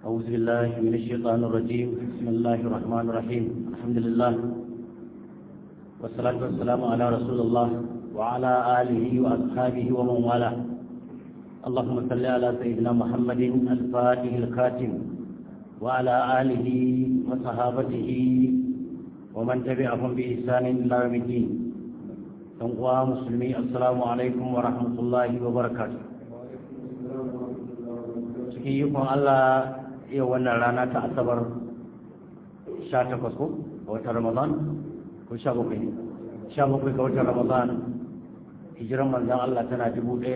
أعوذ بالله من الشيطان الرجيم بسم الله الرحمن الرحيم الحمد لله والصلاة والسلام على رسول الله وعلى آله وأصحابه ومن والاه اللهم صل على سيدنا محمد الفاتح الخاتم وعلى آله وصحابته ومن تبعهم بإحسان إلى يوم الدين أنقوى مسلمي السلام عليكم ورحمة الله وبركاته cikin yukon Allah yau wannan rana ta asabar 18 ko a watan Ramadan ko 17 17 ga watan Ramadan hijiran manzan Allah tana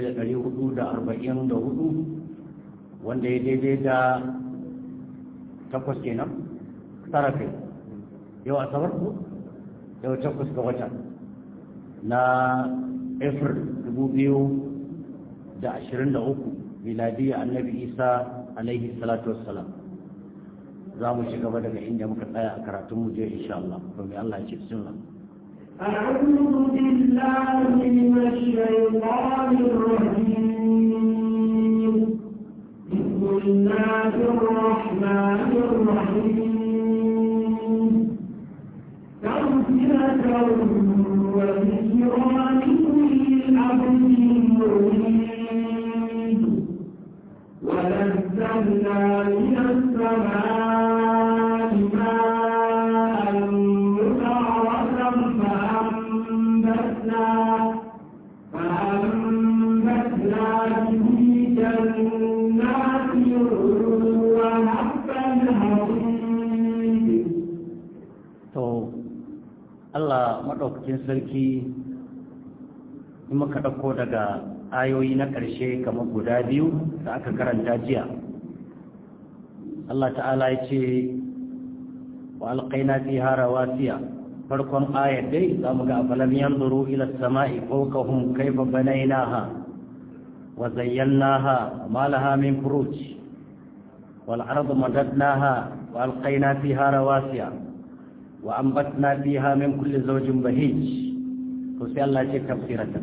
1444 wanda ya daidai da takwas kenan tara kai yau asabar ko yau takwas ga wata na april 2023 miladiyya annabi isa alaihi salatu wassalam za mu ci gaba daga inda muka tsaya a karatun mu je insha Allah to mai Allah ya ce sunna أعوذ بالله من الشيطان الرجيم بسم الله الرحمن الرحيم تغفرة وذكرى لكل عبد مريد ونزلنا من السماء ماء مباركا فأنبتنا فأنبتنا به جنات وحبا الحصيد to Allah madaukakin sarki in muka dauko daga ayoyi na ƙarshe kamar guda biyu da aka karanta jiya Allah ta'ala ya ce wa alqaina fiha rawasiya farkon ayar dai za mu ga afalam yanzuru ila samai fawqahum kayfa banaynaha wa zayyanaha ma laha min furuj wal ardu madadnaha wa alqaina fiha rawasiya wa ambatna fiha min kulli zawjin bahij to sai Allah ya ce tafsiratan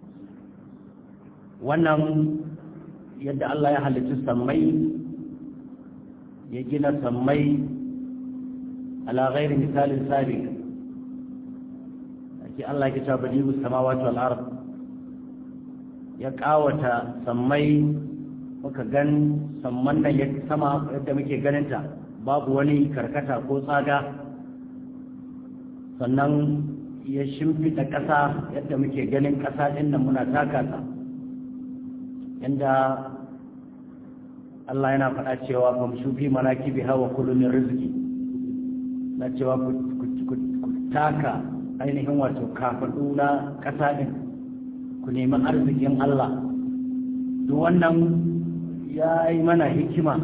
wannan yadda Allah ya halitta sammai ya gina sammai ala ghairi misalin sabiq ake Allah ya ce badi'us samawati wal ard ya kawata sammai muka gan samman nan ya sama yadda muke ganinta babu wani karkata ko tsaga sannan ya shimfita ƙasa yadda muke ganin ƙasa ɗin nan muna taka ta yadda Allah yana faɗa cewa ba mu shufi manaki bi hawa kulumin rizki na cewa ku taka ainihin wato kafaɗu na ƙasa ɗin ku nemi arzikin Allah duk wannan ya yi mana hikima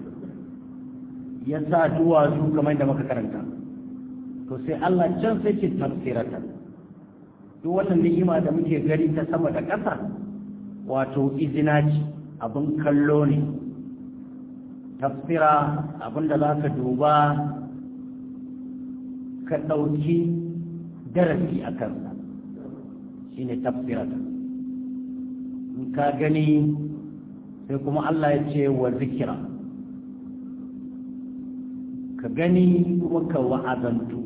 ya sa duwatsu kamar da muka karanta to sai Allah can sai ce tafsiratan duk wannan ni'ima da muke gani ta sama da ƙasa wato izina ce abin kallo ne tafsira abinda za ka duba ka ɗauki darasi a kansa shi ne tafsiratan in ka gani sai kuma Allah ya ce wa zikira ka gani kuma ka wa'azantu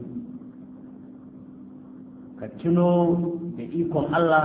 ka tuno da ikon Allah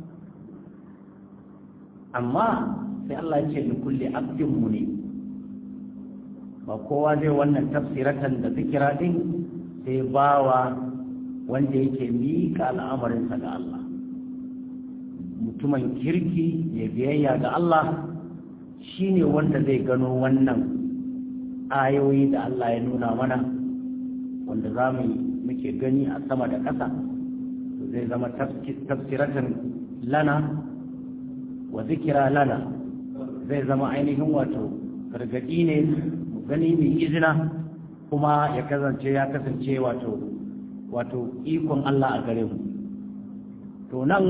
amma sai Allah ce da kulle abdin mu ne ba kowa zai wannan tafsiratan da zikira din sai bawa wanda yake miƙa al'amarinsa ga Allah mutumin kirki ya biyayya ga Allah shine wanda zai gano wannan ayoyi da Allah ya nuna mana wanda za mu muke gani a sama da ƙasa zai zama tafsiratan lana wa zikira lana zai zama ainihin wato gargaɗi ne mu gani mai izina kuma ya kasance ya kasance wato wato ikon Allah a gare mu to nan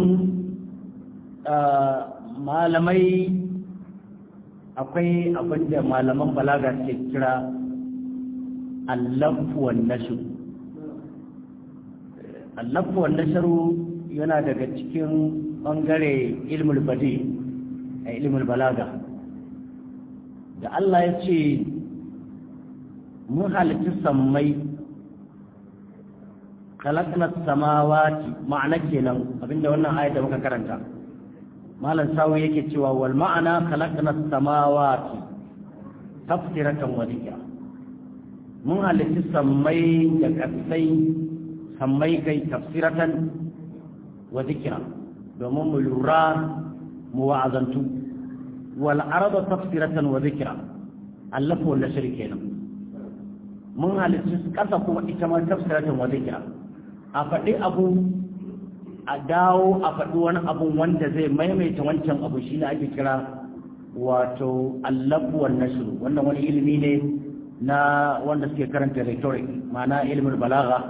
malamai akwai abin da malaman balaga ke kira allafuwan nashu allafuwan nasharu yana daga cikin ɓangare ilmul badi a ilmul balaga da Allah ya ce mun halitta sammai khalaqna samawati ma'ana kenan abinda wannan ayat da muka karanta malam sawi yake cewa wal ma'ana khalaqna samawati tafsiratan wa dhikra mun halitta sammai da kasai sammai kai tafsiratan wa dhikra domin mu lura mu wa'azantu wal arda tafsiratan wa dhikra allafu wal nashr kenan mun halitta kasa kuma ita ma tafsiratan wa dhikra a faɗi abu a dawo a faɗi wani abu wanda zai maimaita wancan abu shi ne ake kira wato allafuwar nasiru wannan wani ilimi ne na wanda suke karanta rhetoric ma'ana ilimin balaga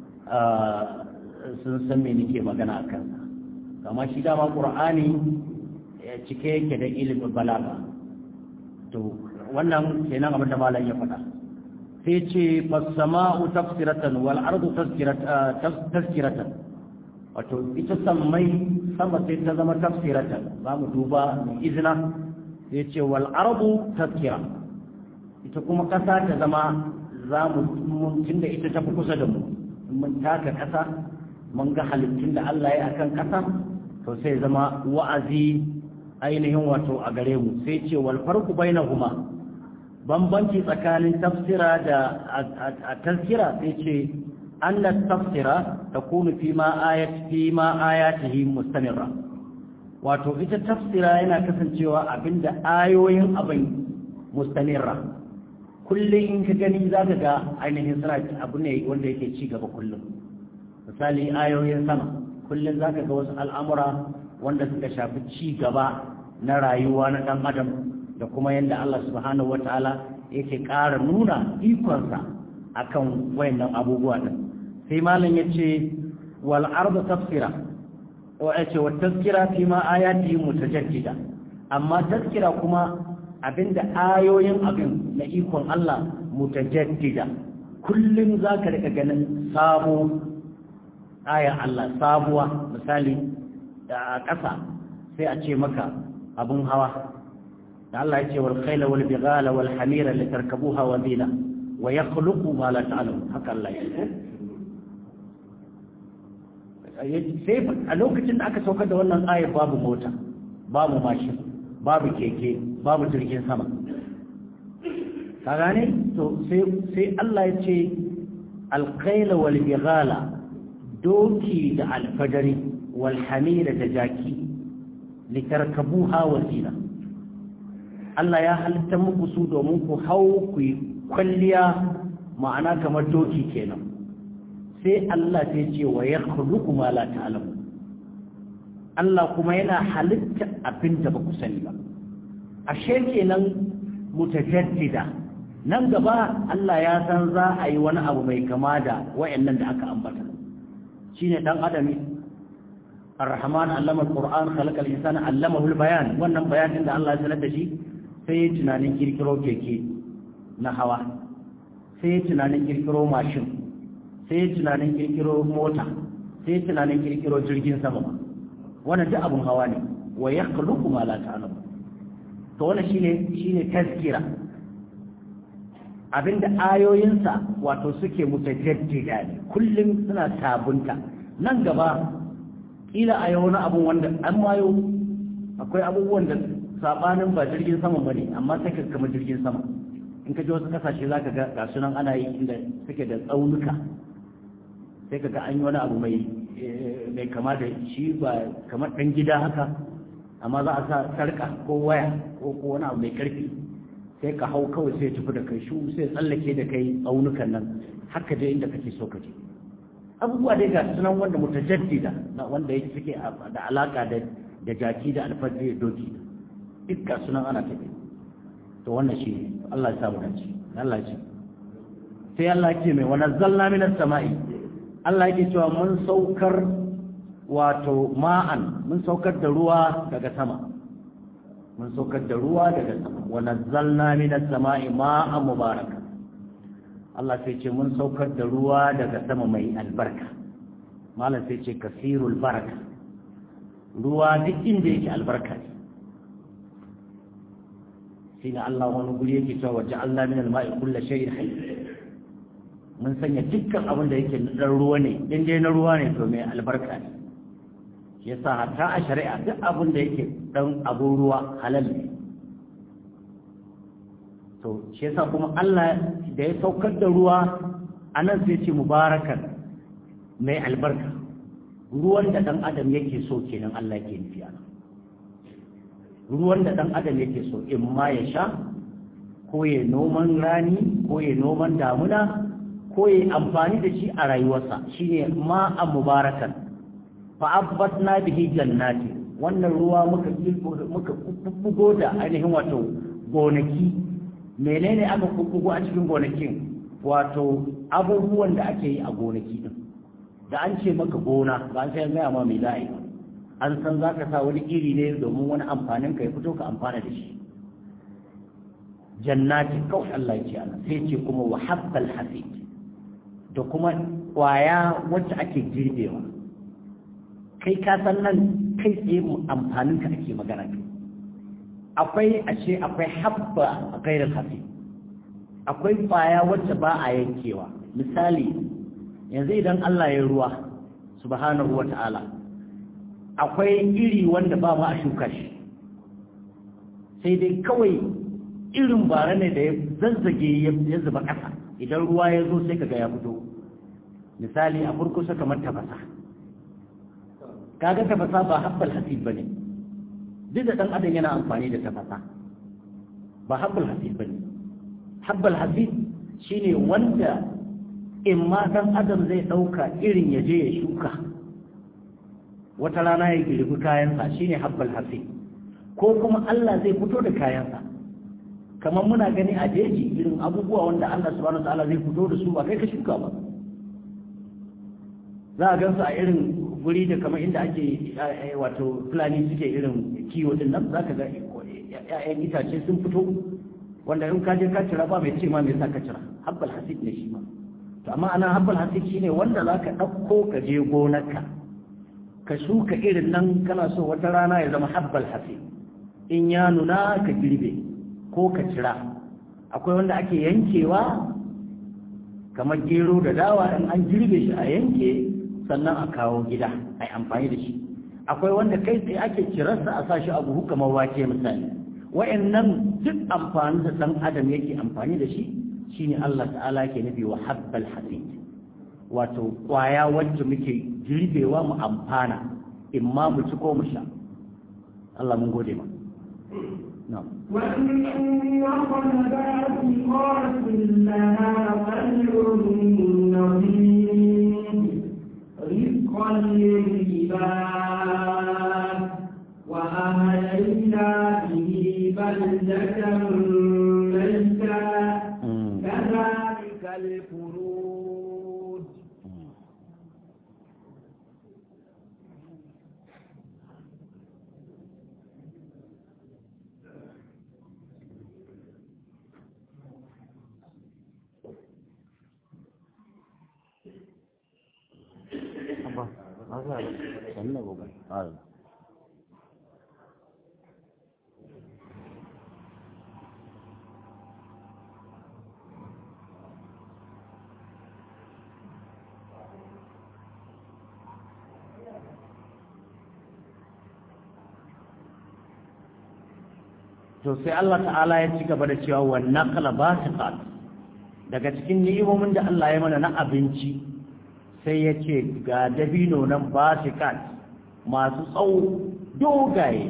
sun san me nake magana a kansa kama shi dama ƙur'ani cike yake da ilimin balaga to wannan kenan abin da malam ya faɗa sai ce fasama'u tafsiratan wal ardu tazkiratan wato ita sammai sama sai ta zama tafsiratan za mu duba mai izina sai ce wal ardu tazkira ita kuma kasa ta zama za mu tunda ita tafi kusa da mu mun taka kasa mun ga halittun da Allah ya akan kasa to sai zama wa'azi ainihin wato a gare mu sai ce wal farqu bainahuma bambanci tsakanin tafsira da a tazkira sai ce anna tafsira takunu fi ma ayat fi ma ayatihi mustamirra wato ita tafsira yana kasancewa abinda ayoyin abin mustamirra kullum in ka gani za ka ga ainihin suna abu ne wanda yake ci gaba kullum misali ayoyin sama kullum za ka ga wasu al'amura wanda suka shafi ci gaba na rayuwa na ɗan adam da kuma yadda Allah subhanahu wata'ala yake ƙara nuna ikonsa akan wayannan abubuwa din sai malam yace wal ardu tafsira wa yace wa tazkira fi ma ayati mutajaddida amma tazkira kuma abinda ayoyin abin na ikon Allah mutajaddida kullum zaka rika ganin sabo aya Allah sabuwa misali a ƙasa sai a ce maka abun hawa da Allah ya ce wal khayla wal bighala wal hamira litarkabuha wa zina wa yakhluqu ma la ta'lamun haka Allah ya ce sai a lokacin da aka saukar da wannan ayar babu mota babu mashin babu keke babu jirgin sama ka gane to sai sai Allah ya ce al khayla wal bighala doki da alfadari wal hamira da jaki litarkabuha wa zina Allah ya halitta muku su domin ku hau ku yi kwalliya ma'ana kamar doki kenan sai Allah sai ce wa ya khuluqu ma la ta'lamu Allah kuma yana halitta abin da ba ku sani ba ashe kenan mutajaddida nan gaba Allah ya san za a yi wani abu mai kama da wayannan da aka ambata shine dan adami الرحمن علم القرآن خلق الإنسان علمه البيان wannan bayanin da Allah ya sanar da shi sai ya tunanin kirkiro keke na hawa sai ya tunanin kirkiro mashin sai ya tunanin kirkiro mota sai ya tunanin kirkiro jirgin sama wannan duk abun hawa ne wa yakhluqu ma la ta'lamu to wannan shine shine tazkira abinda ayoyinsa wato suke mutajaddida ne kullum suna sabunta nan gaba kila a yau wani abun wanda an mayo akwai abubuwan da sabanin ba jirgin sama bane amma sai ka kama jirgin sama in ka ji wasu kasashe za ka ga gasu nan ana yi inda suke da tsaunuka sai ka ga an yi wani abu mai mai kama da shi ba kamar ɗan gida haka amma za a sa sarka ko waya ko ko wani abu mai karfi sai ka hau kawai sai tafi da kai shu sai tsallake da kai tsaunukan nan haka je inda kake so ka je abubuwa dai ga sunan wanda mutajaddida na wanda yake suke da alaka da da jaki da alfajir da doki duk ga sunan ana tafi to wannan shi Allah ya samu dace Allah ya sai Allah yake mai wa nazzalna minas sama'i Allah yake cewa mun saukar wato ma'an mun saukar da ruwa daga sama mun saukar da ruwa daga sama wa nazzalna minas sama'i ma'an mubaraka Allah sai ce mun saukar da ruwa daga sama mai albarka malam sai ce kasirul baraka ruwa duk inda yake albarka ne shine Allah wani guri yake cewa waje Allah min al-ma'i kullu shay'in hayy mun sanya dukkan abin da yake na ruwa ne in dai na ruwa ne to mai albarka ne shi yasa hatta a shari'a duk abin da yake dan abun ruwa halal ne to shi yasa kuma Allah da ya saukar da ruwa anan sai ce mubarakan mai albarka ruwan da dan adam yake so kenan Allah yake nufi a ruwan da dan adam yake so in ma ya sha ko ya noman rani ko ya noman damuna ko ya amfani da shi a rayuwarsa shine ma'an mubarakan fa abbatna bihi jannati wannan ruwa muka muka bugo da ainihin wato gonaki menene aka bugo a cikin gonakin wato abubuwan da ake yi a gonaki din da an ce maka gona ba an sai gaya ma mai za'a yi an san za ka sa wani iri ne domin wani amfanin ka ya fito ka amfana da shi jannati kawai Allah ya ce ana sai ce kuma wa habbal hasid da kuma kwaya wacce ake girbewa kai ka san nan kai tsaye amfanin ka ake magana kai akwai a ce akwai habba a gairar hasid akwai kwaya wacce ba a yankewa misali yanzu idan Allah ya ruwa subhanahu wa ta'ala akwai iri wanda ba ma a shuka shi sai dai kawai irin bara ne da ya zazzage ya zuba ƙasa idan ruwa ya zo sai kaga ya fito misali a kurkusa kamar tafasa kaga tafasa ba habbal hasib bane duk da dan adam yana amfani da tafasa ba habbal hasib bane habbal hasib shine wanda in ma dan adam zai dauka irin ya je ya shuka wata rana ya girbi kayansa shine habbal hasib ko kuma Allah zai fito da kayansa kamar muna gani a jeji irin abubuwa wanda Allah subhanahu wataala zai fito da su ba kai ka shuka ba za a gansu a irin guri da kamar inda ake wato fulani suke irin kiwo din nan za ka ga ‘ya'yan itace sun fito wanda in ka je ka cira ba mai ce ma mai sa ka cira habbal hasid ne shi ma to amma ana habbal hasid shine wanda za ka ɗauko ka je gonarka ka shuka irin nan kana so wata rana ya zama habbal hasid in ya nuna ka girbe ko ka cira akwai wanda ake yankewa kamar gero da dawa in an girbe shi a yanke sannan a kawo gida a yi amfani da shi akwai wanda kai tsaye ake cirarsa a sashi a buhu kamar wake misali wa'annan duk amfani da ɗan adam yake amfani da shi shine Allah ta'ala ke nufi wa habbal hasid wato kwaya wacce muke girbewa mu amfana in ma mu ci ko mu sha Allah mun gode ma na'am وإن وقلبات قاتل لها خير نظير رزقا للعباد وأهلينا به بلدة ميتا كذلك الخروج to sai Allah ta'ala ya ci gaba da cewa wa naqla basiqat daga cikin ni'imomin da Allah ya mana na abinci sai ya ce ga dabino nan basiqat masu tsawo dogaye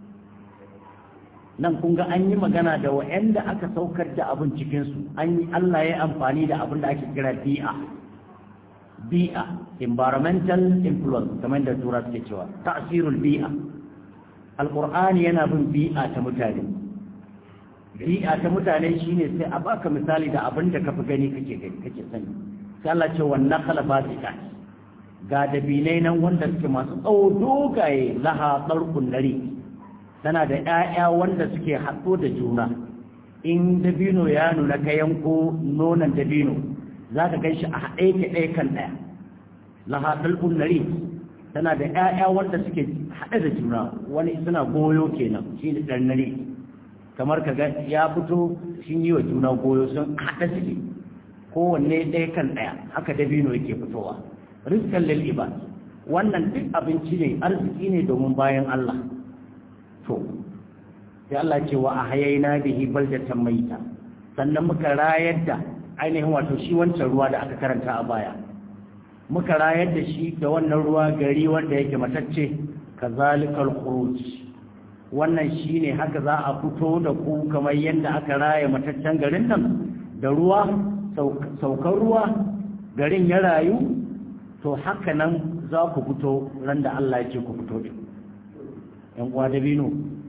nan kun ga an yi magana da wa'anda aka saukar da abin cikin su an yi Allah ya amfani da abin da ake kira bi'a bi'a environmental influence kamar da tura suke cewa ta'sirul bi'a alqur'ani yana bin bi'a ta mutane bi'a ta mutane shine sai a baka misali da abin da kafi gani kake gani kake sani sai Allah ce wannan khala basika ga dabinai nan wanda suke masu tsawo dogaye laha tsarkun nari tana da ƴaƴa wanda suke haɗo da juna in dabino ya nuna ka yanko nonon dabino za ka gan shi a haɗe ke ɗaya kan ɗaya laha tsarkun nari tana da ƴaƴa wanda suke haɗe da juna wani suna goyo kenan shi ne ɗan nari kamar ka ga ya fito sun yi wa juna goyo sun haɗa suke kowanne ɗaya kan ɗaya haka dabino yake fitowa rizqan lil ibad wannan duk abinci ne arziki ne domin bayan Allah to sai Allah ce wa ahyayna bihi baldatan maita sannan muka rayar da ainihin wato shi wancan ruwa da aka karanta a baya muka rayar da shi da wannan ruwa gari wanda yake matacce kazalikal khuruj wannan shine haka za a fito da ku kamar yadda aka raya mataccen garin nan da ruwa saukar ruwa garin ya rayu to haka nan za ku fito ran da Allah ya ce ku fito din yan uwa dabino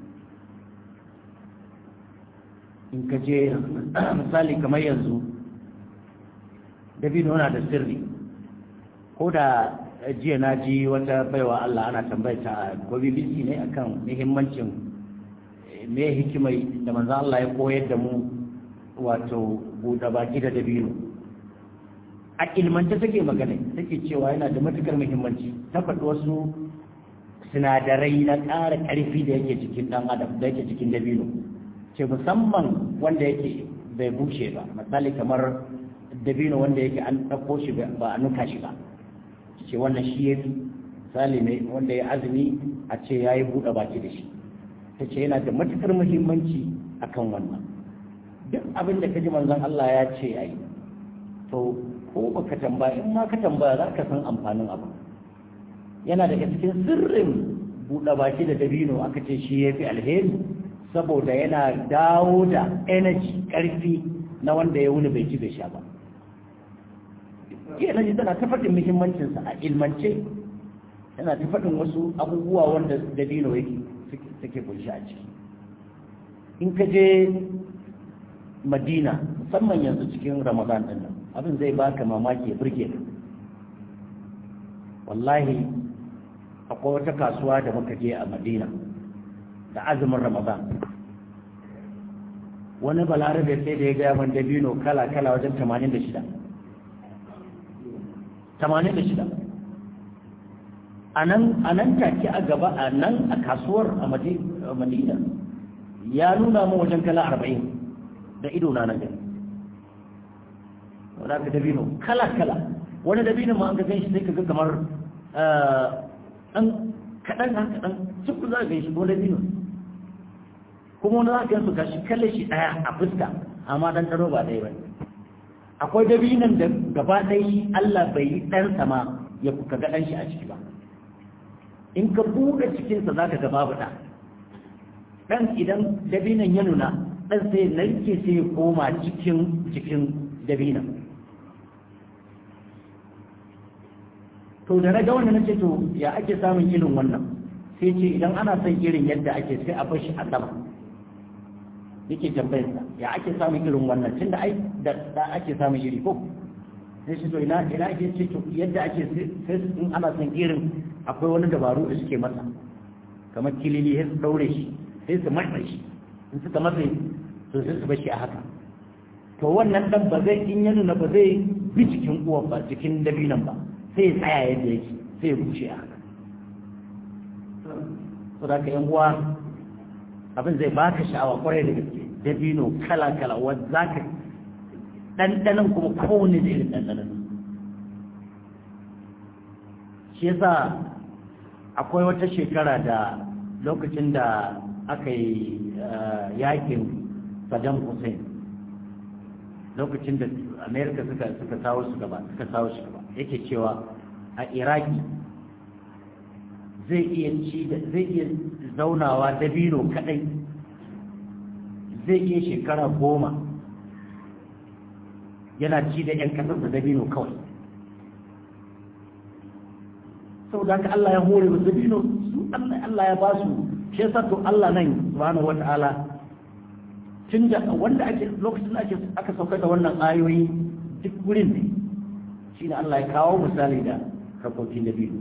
in ka je misali kamar yanzu dabino na da sirri ko da jiya na ji wata baiwa Allah ana tambayta ko BBC ne akan muhimmancin me hikimai da manzo Allah ya koyar da mu wato buɗe baki da dabino a ilmance take magana take cewa yana da matukar muhimmanci ta faɗi wasu sinadarai na ƙara ƙarfi da yake cikin ɗan adam da yake cikin dabino ce musamman wanda yake bai bushe ba misali kamar dabino wanda yake an ɗauko shi ba a nuka shi ba ce wannan shi ya fi misali ne wanda ya azumi a ce ya yi buɗe baki da shi ta ce yana da matuƙar muhimmanci a kan wannan duk abin da ka ji manzon Allah ya ce ya yi to ko baka tambaya in ma ka tambaya za ka san amfanin abu yana daga cikin sirrin buɗe baki da dabino aka ce shi ya fi alheri saboda yana dawo da energy ƙarfi na wanda ya wuni bai ci bai sha ba ke energy tana ta faɗin muhimmancinsa a ilmance tana ta faɗin wasu abubuwa wanda dabino yake suke kunshi a ciki in ka je madina musamman yanzu cikin ramadan ɗin nan abin zai baka mamaki ya burge ka wallahi akwai wata kasuwa da muka je a madina da azumin ramadan wani balarabe sai da ya gaya man dabino kala-kala wajen 86 86 a nan take a gaba a nan a kasuwar a madina ya nuna mu wajen kala 40 da ido na nan gani wadda ka dabino kala-kala wani dabino ma an ga shi sai ka ga kamar ɗan kaɗan haka ɗan cikin za ka shi ko dabino kuma wani za ka yansu gashi kalle shi ɗaya a fuska amma dan taro ba ɗaya ba akwai dabinan da gaba ɗaya Allah bai yi ɗan sama ya ka ga ɗan shi a ciki ba in ka buɗe cikinsa za ka ga babu ɗa ɗan idan dabinan ya nuna ɗan sai narke sai ya koma cikin cikin dabinan to da na ga wannan nace to ya ake samun irin wannan sai ce idan ana son irin yadda ake sai a bashi a sama yake tambayar sa ya ake samun irin wannan tunda ai da da ake samun iri ko sai shi to ina ina ake ce to yadda ake sai in ana son irin akwai wani dabaru da suke masa kamar kilili sai su daure shi sai su matsa shi in suka matsa to sai su bashi a haka to wannan dan ba zai in ya nuna ba zai bi cikin uwan ba cikin dabinan ba sai ya tsaya yadda yake sai ya bushe a haka so da ka yan uwa abin zai baka sha'awa kwarai da gaske dabino kala kala wanda za ka ɗanɗanan kuma kowane da irin ɗanɗanan shi yasa akwai wata shekara da lokacin da aka yi yakin Saddam Hussein lokacin da Amerika suka suka sawo su gaba suka sawo shi gaba yake cewa a Iraki zai iya ci zai iya zaunawa dabino kadai zai iya shekara goma yana ci da 'yan kasar da dabino kawai sau da Allah ya hore wa dabino su Allah ya ba su shi yasa to Allah nan subhanahu wata'ala tun da wanda ake lokacin ake aka saukar da wannan ayoyi duk wurin ne shine Allah ya kawo misali da harkokin dabino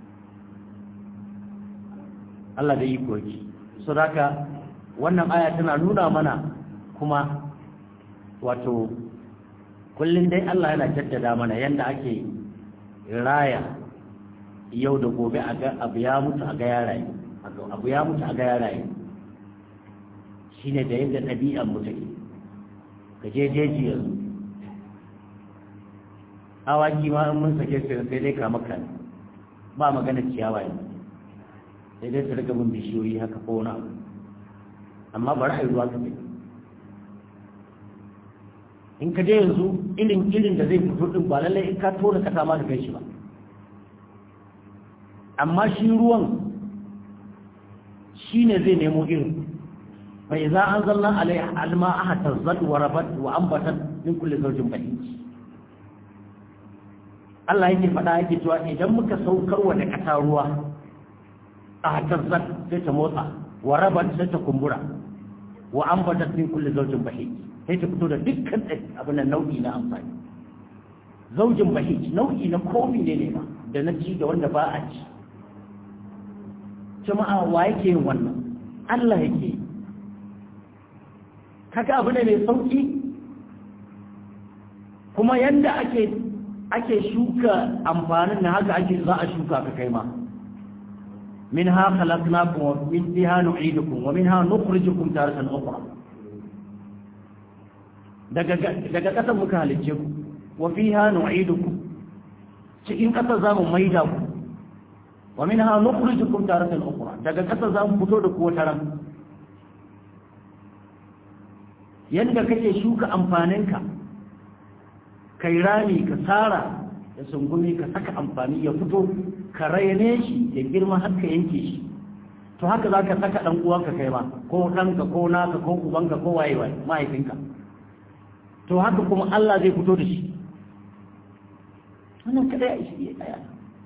Allah da iko yake so haka wannan aya tana nuna mana kuma wato kullum dai Allah yana jaddada mana yanda ake raya yau da gobe a ga abu ya mutu a ga yaraye abu ya mutu a ga yaraye shine da yadda ɗabi'an mu take ka je jeji yanzu awaki ma in mun sake su sai dai kama kan ba magana ciyawa ne sai dai su riga bin bishiyoyi haka ko wani abu amma bari a yi ruwa kaɗai in ka je yanzu irin irin da zai fito din ba lallai in ka tona kasa ma ka kai shi ba amma shi ruwan shi ne zai nemo irin bai za an zalla alai alma aha tazzat wa rabat wa ambatan min kulli zawjin bahij Allah yake faɗa yake cewa idan muka saukar wa da ƙasa ruwa a tazzat sai ta motsa wa rabat sai ta kumbura wa ambatat min kulli zawjin bahij sai ta fito da dukkan abin nan nau'i na amfani zaujin bahij nau'i na komi ne ne ma da na ci da wanda ba a ci jama'a wa yake yin wannan Allah yake yi kaga abu ne mai sauki kuma yanda ake ake shuka amfanin na haka ake za a shuka ka kai ma minha khalaqnakum wa min fiha nu'idukum wa minha nukhrijukum taratan ukhra daga daga kasan muka halicce ku wa fiha nu'idukum cikin kasa za mu maida ku wa minha nukhrijukum taratan ukhra daga kasa za mu fito da ku wata ran yadda kake shuka amfaninka kai rami ka tsara da sungumi ka saka amfani ya fito ka raine shi ya girma har ka yanke shi to haka za ka saka ɗan uwanka kai ma ko ɗanka ko naka ko ubanka ko waye waye mahaifinka to haka kuma Allah zai fito da shi wannan kada ya ishi ya tsaya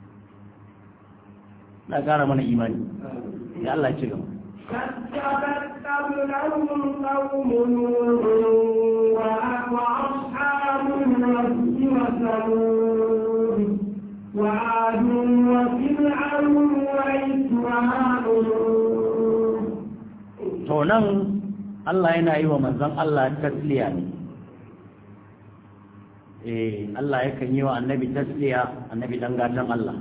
na gara mana imani ya Allah ya ci gaba كذبت قبلهم قوم نوح وأصحاب الرس وثمود وعاد وفرعون وإسرائيل to nan Allah yana yi wa manzon Allah tasliya ne eh Allah yakan yi wa annabi tasliya annabi dan gatan Allah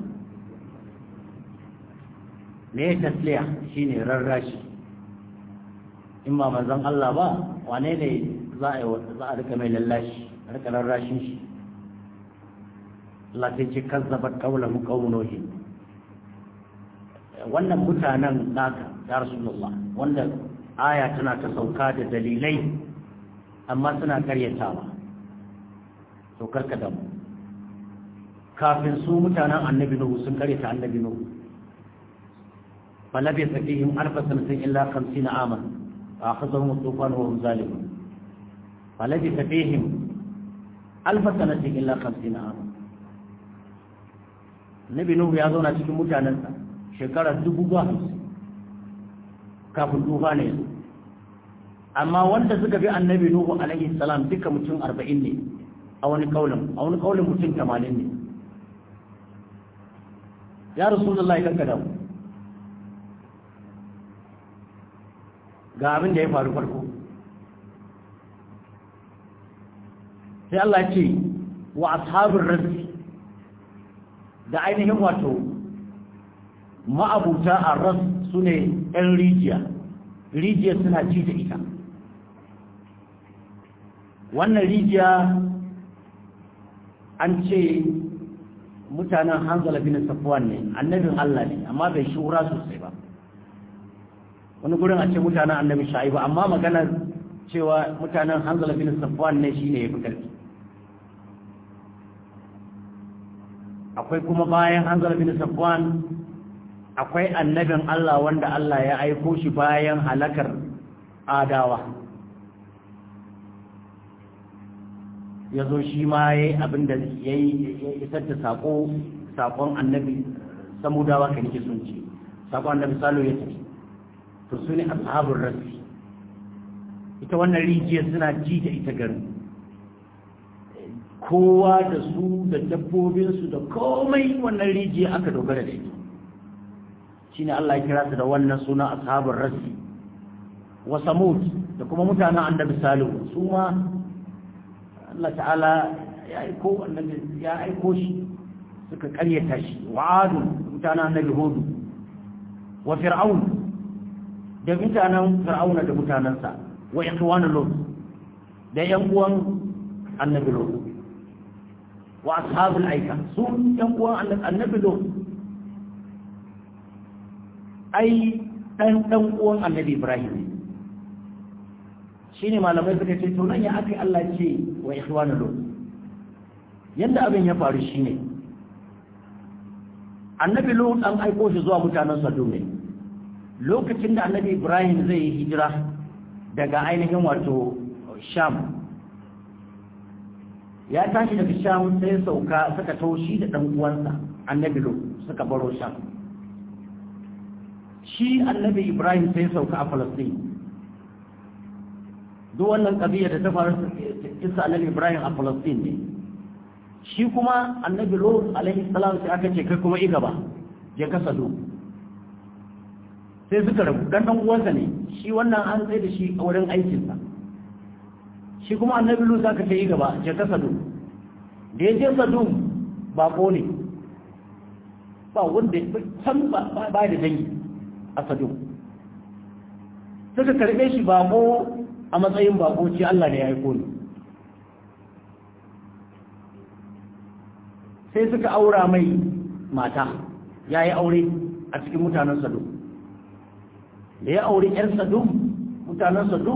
me tasliya shine rarrashi in ba manzon Allah ba wane ne za a za a rika mai lallashi a rika rarrashin shi Allah sai ce kazzabat qawluhum qawmun nuh wannan mutanen naka ya rasulullah wanda aya tana ta sauka da dalilai amma suna karyatawa to karka da mu kafin su mutanen annabi nuhu sun karyata annabi nuhu فلبث فيهم ألف سنة إلا خمسين عاما فأخذهم الطوفان وهم ظالمون فلبث فيهم ألف سنة إلا خمسين عاما النبي نوح ya zauna cikin mutanensa shekarar dubu ba hamsin kafin tufa ne amma wanda suka bi annabi nuhu alaihi salam duka mutum arba'in ne a wani kaulin a wani kaulin mutum tamanin ne ya rasulullahi kanka da mu ga abin da ya faru farko sai Allah ce wa ashabin rasi da ainihin wato ma'abuta a ras su ne 'yan rijiya rijiya suna ci da ita wannan rijiya an ce mutanen hanzala bin safwan ne annabin Allah ne amma bai shura sosai ba wani gurin a ce mutanen annabi sha'ibu amma maganar cewa mutanen hanzala bin safwan ne shine ya fi karfi akwai kuma bayan hanzala bin safwan akwai annabin Allah wanda Allah ya aiko shi bayan halakar adawa ya zo shi ma ya yi abin da ya isar da saƙon annabi samudawa kan ke sun ce saƙon annabi salo ya tafi to su ne ashabun rasi ita wannan rijiyar suna ji da ita garin kowa da su da dabbobinsu da komai wannan rijiyar aka dogara da ita shine Allah ya kira su da wannan suna ashabun rasi wa samud da kuma mutanen annabi salihu su ma Allah ta'ala ya aiko annabi ya aiko shi suka karyata shi wa adu mutanen annabi hudu wa fir'aun da mutanen fir'auna da mutanensa wa ikhwanu lut da yan uwan annabi lut wa ashabul aika su yan uwan annabi lo ai dan dan uwan annabi ibrahim shine malamai suka ce to nan ya aka Allah ce wa ikhwanu lo yanda abin ya faru shine annabi lo an aiko shi zuwa mutanen sadu ne lokacin da annabi ibrahim zai yi hijira daga ainihin wato sham ya tashi daga sham sai sauka suka taushi da ɗan uwansa annabi lo suka baro sham shi annabi ibrahim sai sauka a falastin duk wannan ƙabiyar da ta faru isa annabi ibrahim a falastin ne shi kuma annabi lo alaihi salam sai aka ce kai kuma i gaba je ka sado sai suka rabu dan dan uwansa ne shi wannan an tsaye da shi a wurin aikinsa shi kuma annabi lu zaka ce yi gaba je ka sadu da ya je sadu bako ne ba wanda san ba ba da dangi a sadu suka karbe shi bako a matsayin bako ce Allah ne ya aiko ni sai suka aura mai mata ya yi aure a cikin mutanen sadu da ya auri 'yan sadu mutanen sadu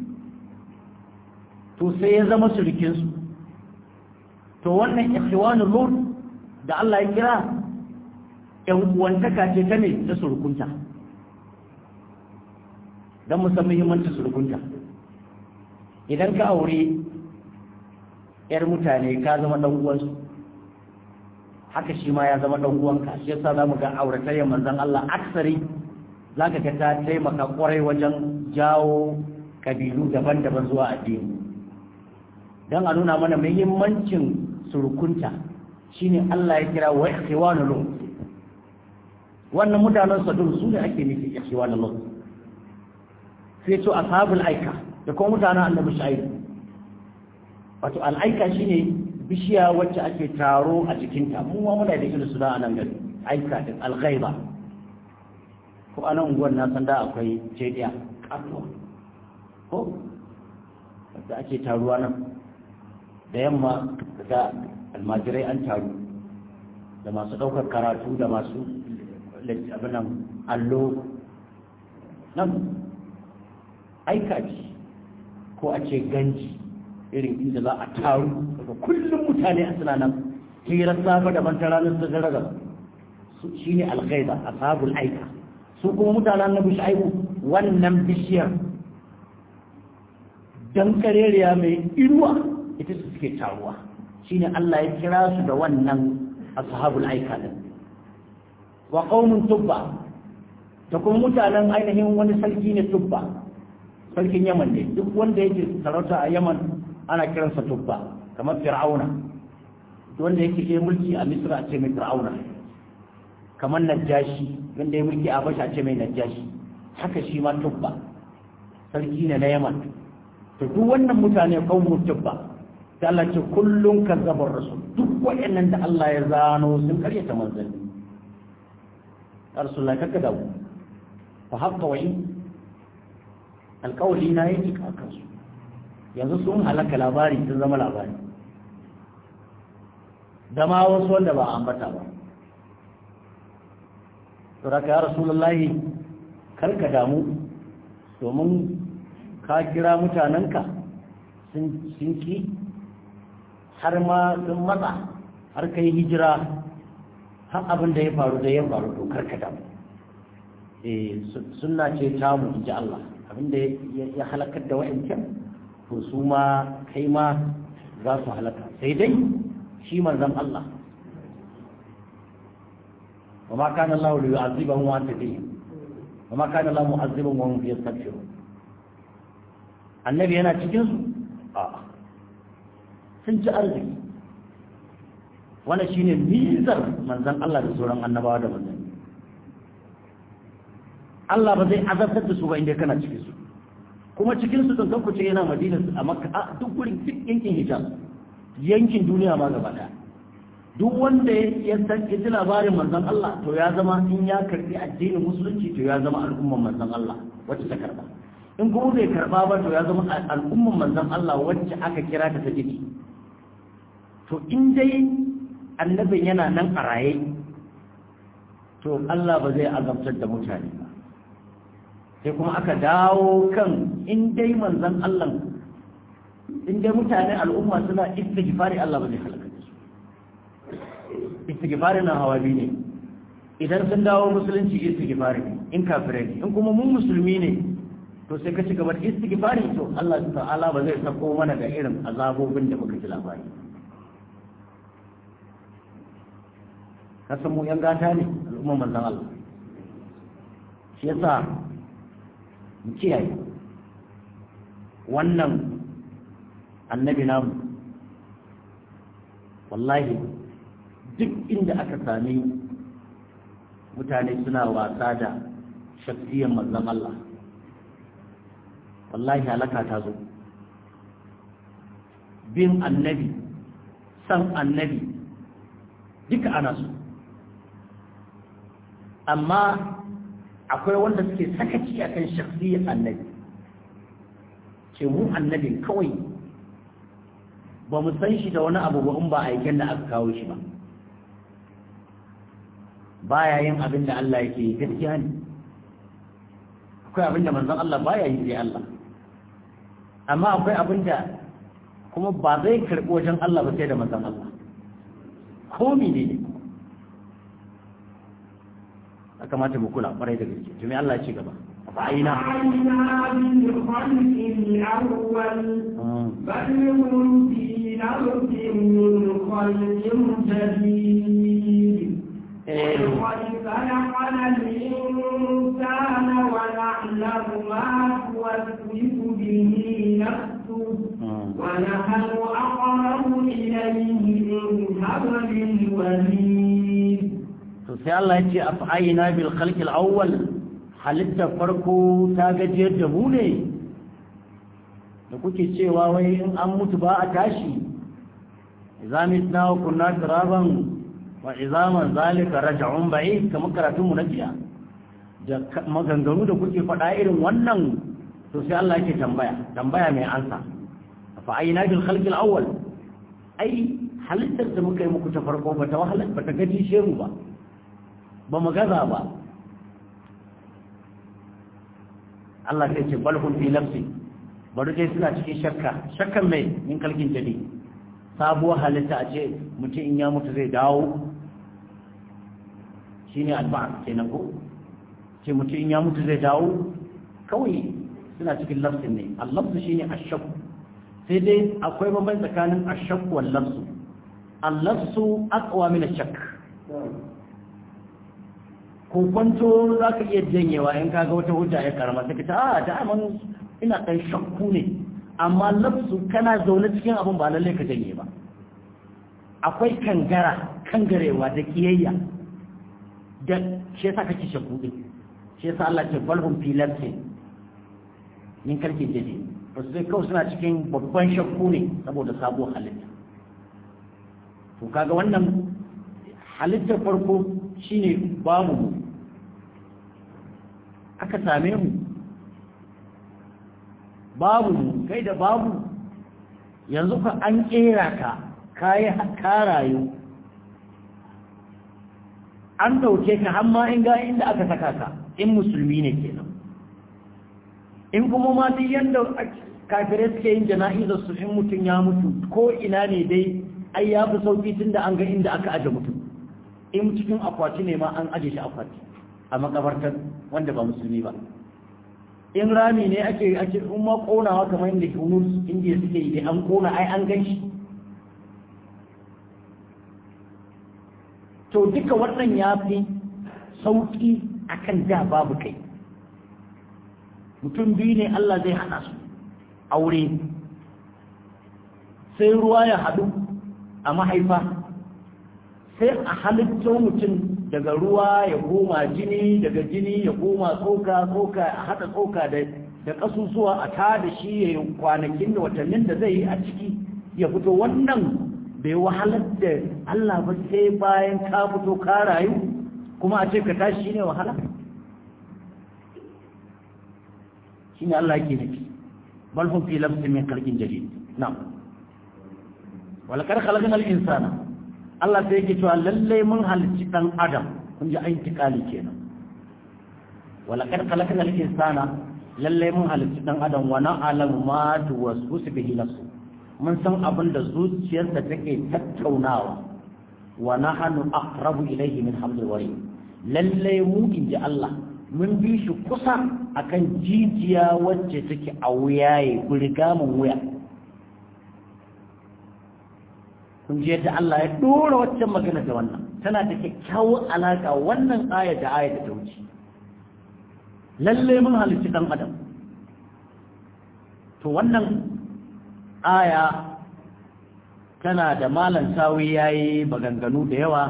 to sai ya zama surukinsu to wannan ikhwanul lut da Allah ya kira ƴan uwantaka ce ta ne ta surukunta don mu san muhimmancin surukunta idan ka aure ƴar mutane ka zama ɗan uwansu haka shi ma ya zama ɗan uwanka shi yasa za mu ga auratayyar manzon Allah aksari za ka ga ta taimaka kwarai wajen jawo kabilu daban-daban zuwa addini don a nuna mana muhimmancin surukunta shine Allah ya kira wa ikhwanul lut wannan mutanen sadun su ne ake nufi ikhwanul lut sai to ashabul aika da kuma mutanen annabi shu'aib wato al-aika shine bishiya wacce ake taro a jikinta mu ma muna da irin su da anan gari aika din al-ghaiba ko anan unguwar na san da akwai jediya katuwa ko da ake taruwa nan da yamma da almajirai an taru da masu ɗaukar karatu da masu abinan allo nan aika ce ko a ce ganji irin inda za a taru daga kullum mutane a suna nan hirar safa da ban ranar da zaraga shi ne algaiba a sabul aika su kuma mutanen na bishaibu wannan bishiyar dan kareriya mai inuwa ita su suke taruwa shine Allah ya kira su da wannan ashabul aika din wa qaumun tubba da kuma mutanen ainihin wani sarki ne tubba sarkin Yaman ne duk wanda yake sarauta a Yaman ana kiransa tubba kamar fir'auna wanda yake ke mulki a Misra a ce mai fir'auna kamar najashi wanda ya mulki a Habasha a ce mai najashi haka shi ma tubba sarki ne na Yaman to duk wannan mutane qaumun tubba da Allah ce kullum kazzabar rasul duk waɗannan da Allah ya zano sun karyata manzanni Rasulullah kaka dawo fa haqqa wa in alqawli na yake kakan su yanzu sun halaka labari sun zama labari da ma wasu wanda ba ambata ba to raka ya Rasulullah karka damu domin ka kira mutanenka sun ki har ma sun matsa har kai hijira har abin da ya faru da ya faru to karkata eh sunna ce ta mu inji Allah abin da ya halakar da wa'ancan to su ma kai ma za su halaka sai dai shi manzon Allah وما كان الله ليعذبهم وانت فيهم وما كان الله معذبهم وهم يستغفرون annabi yana cikin su a'a sun ci arziki wannan shine mizar manzon Allah da sauran annabawa da manzon Allah ba zai azabtar da su ba inda kana cikin su kuma cikin su don kuce yana Madina a Makka a duk gurin duk yankin Hijaz yankin duniya ma gaba daya duk wanda ya san ya ji labarin manzon Allah to ya zama in ya karbi addinin musulunci to ya zama al'umman manzon Allah wacce ta karba in kuma bai karba ba to ya zama al'umman manzon Allah wacce aka kira ta ta jiki to in dai annabin yana nan a raye to Allah ba zai azabtar da mutane ba sai kuma aka dawo kan in dai manzon Allah in dai mutane al'umma suna istighfari Allah ba zai halaka su istighfari na hawa biyu ne idan sun dawo musulunci istighfari in kafirai ne in kuma mun musulmi ne to sai ka ci gaba da istighfari to Allah ta'ala ba zai sako mana da irin azabobin da muka ji labari kasan mu yan gata ne al'umman manzon Allah shi yasa mu kiyaye wannan annabi namu wallahi duk inda aka sami mutane suna wasa da shafiyan manzon Allah wallahi halaka ta zo bin annabi san annabi duka ana so amma akwai wanda suke sakaci akan shafiyan annabi ce mu annabi kawai ba mu san shi da wani abu ba in ba aiken da aka kawo shi ba baya yin abin da Allah yake yi gaskiya ne akwai abin da manzon Allah baya yi sai Allah amma akwai abin da kuma ba zai karɓi wajen Allah ba sai da manzon Allah ko ne ne ya kamata mu kula ƙwarai da gaske to me Allah ya ci gaba fa'ina بل هم في نرد من خلق جديد وقد خلقنا الإنسان ونعلم ما توسوس به نفسه ونحن أقرب إليه من حبل الوريد to sai Allah ya ce af'ayna bil khalq al awwal halitta farko ta gajiyar da mu ne da kuke cewa wai in an mutu ba a tashi idza mitna wa kunna turaban wa izaman zalika raj'un ba'id kamar karatun mu na jiya da maganganu da kuke faɗa irin wannan to sai Allah yake tambaya tambaya mai ansa fa ayna bil khalq al awwal ai halittar da muka yi muku ta farko ba ta wahala ba ta gaji shehu ba ba mu gaza ba Allah sai ce balhun fi nafsi bari dai suna cikin shakka shakkan mai min kalkin jadi sabuwar halitta a ce mutum in ya mutu zai dawo shine alba'a kenan ko ce mutum in ya mutu zai dawo kawai suna cikin lafsin ne allafsu shine ashakku sai dai akwai bambanci tsakanin ashakku wal lafsu allafsu aqwa min ashakk ko kwanto za ka iya janyewa in kaga wata hujja ya karama sai ka ta a da aman ina ɗan shakku ne amma lafsu kana zaune cikin abin ba lallai ka janye ba akwai kangara kangarewa da kiyayya da shi yasa kake shakku din shi yasa Allah ce balhum fi lafsin min karkin jadi to sai kawai suna cikin babban shakku ne saboda sabuwar halitta to kaga wannan halittar farko shine babu mu aka same mu babu mu kai da babu yanzu ka an kera ka kayi ka rayu an dauke ka har ma in ga inda aka saka ka in musulmi ne kenan in kuma ma duk yanda kafirai suke yin jana'izar su in mutum ya mutu ko ina ne dai ai ya fi sauki tun da an ga inda aka aje mutum in cikin akwati ne ma an aje shi akwati a makabartar wanda ba musulmi ba in rami ne ake ake in ma konawa kamar inda hunus indiya suke yi an kona ai an gan shi to duka wannan ya fi sauki akan da babu kai mutum biyu ne Allah zai hana su aure sai ruwa ya haɗu a mahaifa sai a halitto mutum daga ruwa ya koma jini daga jini ya koma tsoka tsoka a haɗa tsoka da da ƙasusuwa a ta da shi ya yi kwanakin da watannin da zai yi a ciki ya fito wannan bai wahalar da Allah ba sai bayan ka fito ka rayu kuma a ce ka tashi ne wahala shine Allah yake nufi bal hum fi lafsin min khalqin jadid na'am walakar khalaqnal insana Allah sai yake cewa lalle mun halicci dan adam kun ji ayin tikali kenan walakar khalaqnal insana lalle mun halicci dan adam wa na'lamu ma tuwaswisu bihi nafsu mun san abin da zuciyarsa take tattaunawa wa nahnu aqrabu ilayhi min hablil warid lalle mu inji Allah mun bi shi kusa akan jijiya wacce take a wuyaye gurgamin wuya kun ji yadda Allah ya dora waccan magana da wannan tana da kyakkyawar alaka wannan aya da aya da ta wuce lalle mun halicci dan adam to wannan aya tana da malan sawi yayi maganganu da yawa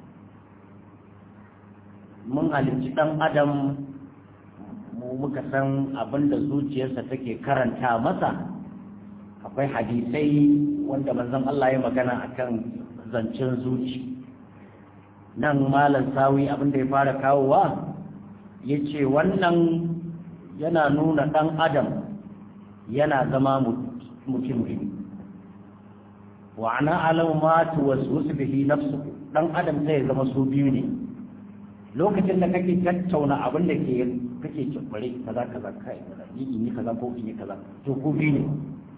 mun halicci dan adam mu muka san abinda zuciyarsa take karanta masa akwai hadisai wanda manzon Allah ya magana akan zancen zuci nan malam sawi abinda ya fara kawowa yace wannan yana nuna dan adam yana zama mutum ne wa ana alam ma tuwaswisu bihi nafsu dan adam zai zama su biyu ne lokacin da kake tattauna abin da ke kake cibbare kaza kaza kai yi in yi kaza ko in yi kaza to ku biyu ne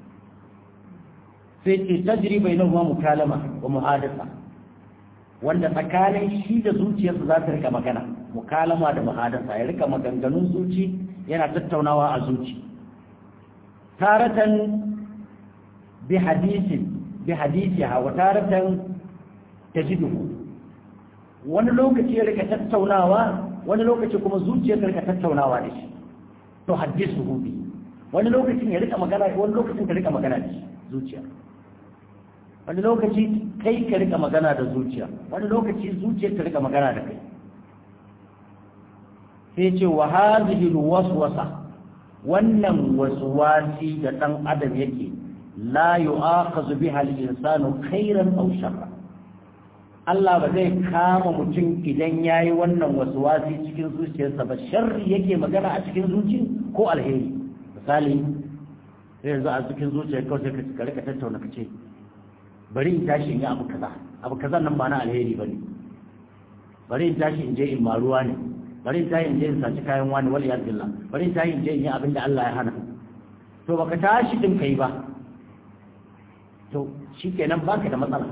sai ce tajri bainahuma mukalama wa muhadatha wanda tsakanin shi da zuciyarsa za ta rika magana mukalama da muhadatha ya rika maganganun zuci yana tattaunawa a zuci taratan bi hadisin bi hadisiha wa taratan tajiduhu wani lokaci ya rika tattaunawa wani lokaci kuma zuciyar rika tattaunawa da shi to haddisu bi wani lokacin ya rika magana wani lokacin ka rika magana da shi zuciya wani lokaci kai ka rika magana da zuciya wani lokaci zuciyar ta rika magana da kai sai ce wa hadhihi alwaswasa wannan waswasi da dan adam yake la yu'akhadhu biha al-insanu khairan aw sharra Allah ba zai kama mutum idan yayi wannan waswasi cikin zuciyarsa ba sharri yake magana a cikin zuci ko alheri misali sai yanzu a cikin zuciyar kawai sai ka rika tattauna ka ce bari in tashi in yi abu kaza abu kaza nan ba na alheri bane bari in tashi in je in maruwa ne bari in tashi in je in saci kayan wani wal yaz billah bari in tashi in je in yi abin da Allah ya hana to baka tashi din kai ba to shikenan baka da matsala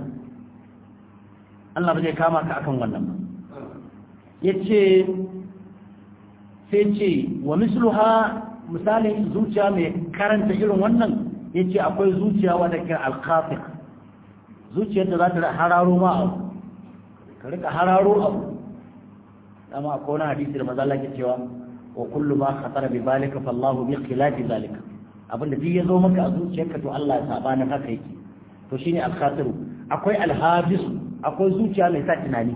Allah ba zai kama ka akan wannan ba yace sai ce wa misluha misalin zuciya mai karanta irin wannan yace akwai zuciya wadda ke al-khafiq zuciyar da za ta hararo ma abu ka rika hararo abu dama akwai wani hadisi da maza Allah ke cewa wa kullu ma khatara bi balika fallahu bi khilafi zalika abinda duk ya zo maka a zuciyarka to Allah ya saba na haka yake to shine al-khatiru akwai al-habis akwai zuciya mai sa tunani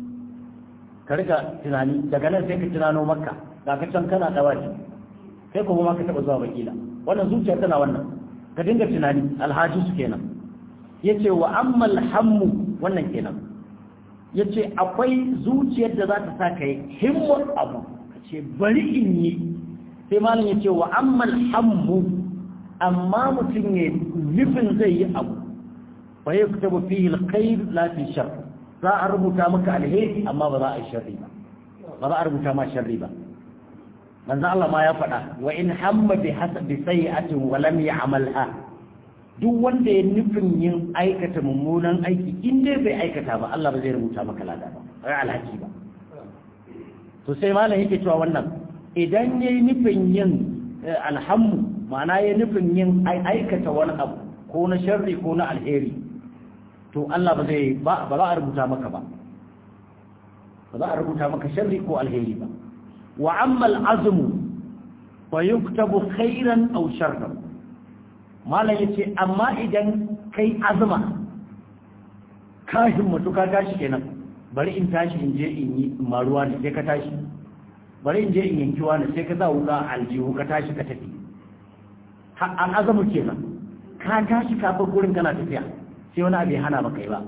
ka rika tunani daga nan sai ka tunano makka ga ka can kana dawaci kai kuma ma ka taba zuwa bakila wannan zuciya tana wannan ka dinga tunani alhajisu kenan yace wa ammal hammu wannan kenan yace akwai zuciyar da za ta sa kai himmar abu kace bari in yi sai malam yace wa ammal hammu amma mutum ne nufin zai yi abu fa yaktabu fihi alkhair la fi shar za a rubuta maka alheri amma ba za a yi sharri ba ba za a rubuta ma sharri ba manzo Allah ma ya faɗa wa in hamma bi hasabi sayyi'atin wa lam ya'malha duk wanda ya nufin yin aikata mummunan aiki in dai bai aikata ba Allah ba zai rubuta maka lada ba ai alhaki ba to sai malam yake cewa wannan idan yayi nufin yin alhammu ma'ana yayi nufin yin aikata wani abu ko na sharri ko na alheri to Allah ba zai ba ba za a rubuta maka ba ba za a rubuta maka sharri ko alheri ba wa amma al'azmu fa yuktabu khairan aw sharran malam yace amma idan kai azuma ka himmatu ka tashi kenan bari in tashi in je in yi maruwa ne sai ka tashi bari in je in yanki wani sai ka za wuka aljihu ka tashi ka tafi an azamu kenan ka tashi ka bar gurin kana tafiya sai wani abu ya hana baka yi ba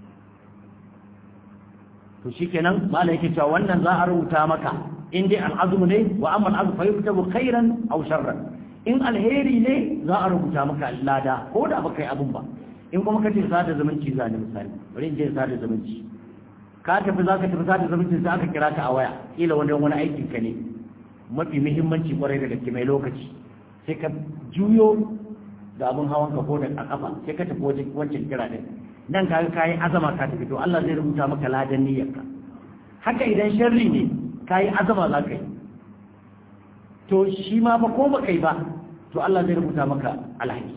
to shikenan malam yake cewa wannan za a rubuta maka in dai al'azmu ne wa amma al'azmu fa yuktabu khairan aw sharran in alheri ne za a rubuta maka lada ko da baka yi abun ba in kuma ka ce sada zumunci za ni misali bari in je sada zumunci ka tafi za ka tafi sada zumunci sai aka kira ka a waya kila wani wani aikin ka ne mafi muhimmanci kwarai da gaske mai lokaci sai ka juyo da abin hawan ka ko da a kafa sai ka tafi wajen wancan kira din nan ka ga kayi azama ka tafi to Allah zai rubuta maka ladan niyyarka haka idan sharri ne kayi azama za ka yi to shi ma ba ko ba kai ba to Allah zai rubuta maka alhaki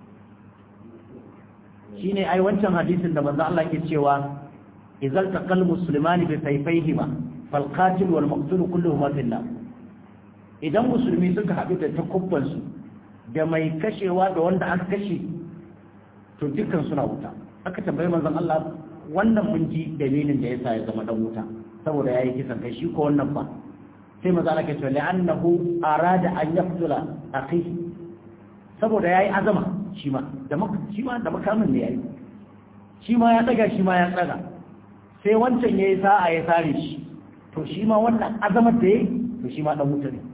shine ai wancan hadisin da manzo Allah ke cewa idzal taqal muslimani bi sayfayhima fal qatil wal maqtul kulluhuma fillah idan musulmi suka haɗu da takubban su da mai kashewa da wanda aka kashe to dukkan suna wuta aka tambayi manzon Allah wannan mun ji dalilin da yasa ya zama dan wuta saboda yayi kisan kai shi ko wannan ba sai maza Allah ke cewa la'annahu arada an yaqtula akhihi saboda yayi azama shi ma da shi ma da makamin ne yayi shi ma ya daga shi ma ya tsaga sai wancan yayi sa'a ya sare shi to shi ma wannan azamar da yayi to shi ma dan wuta ne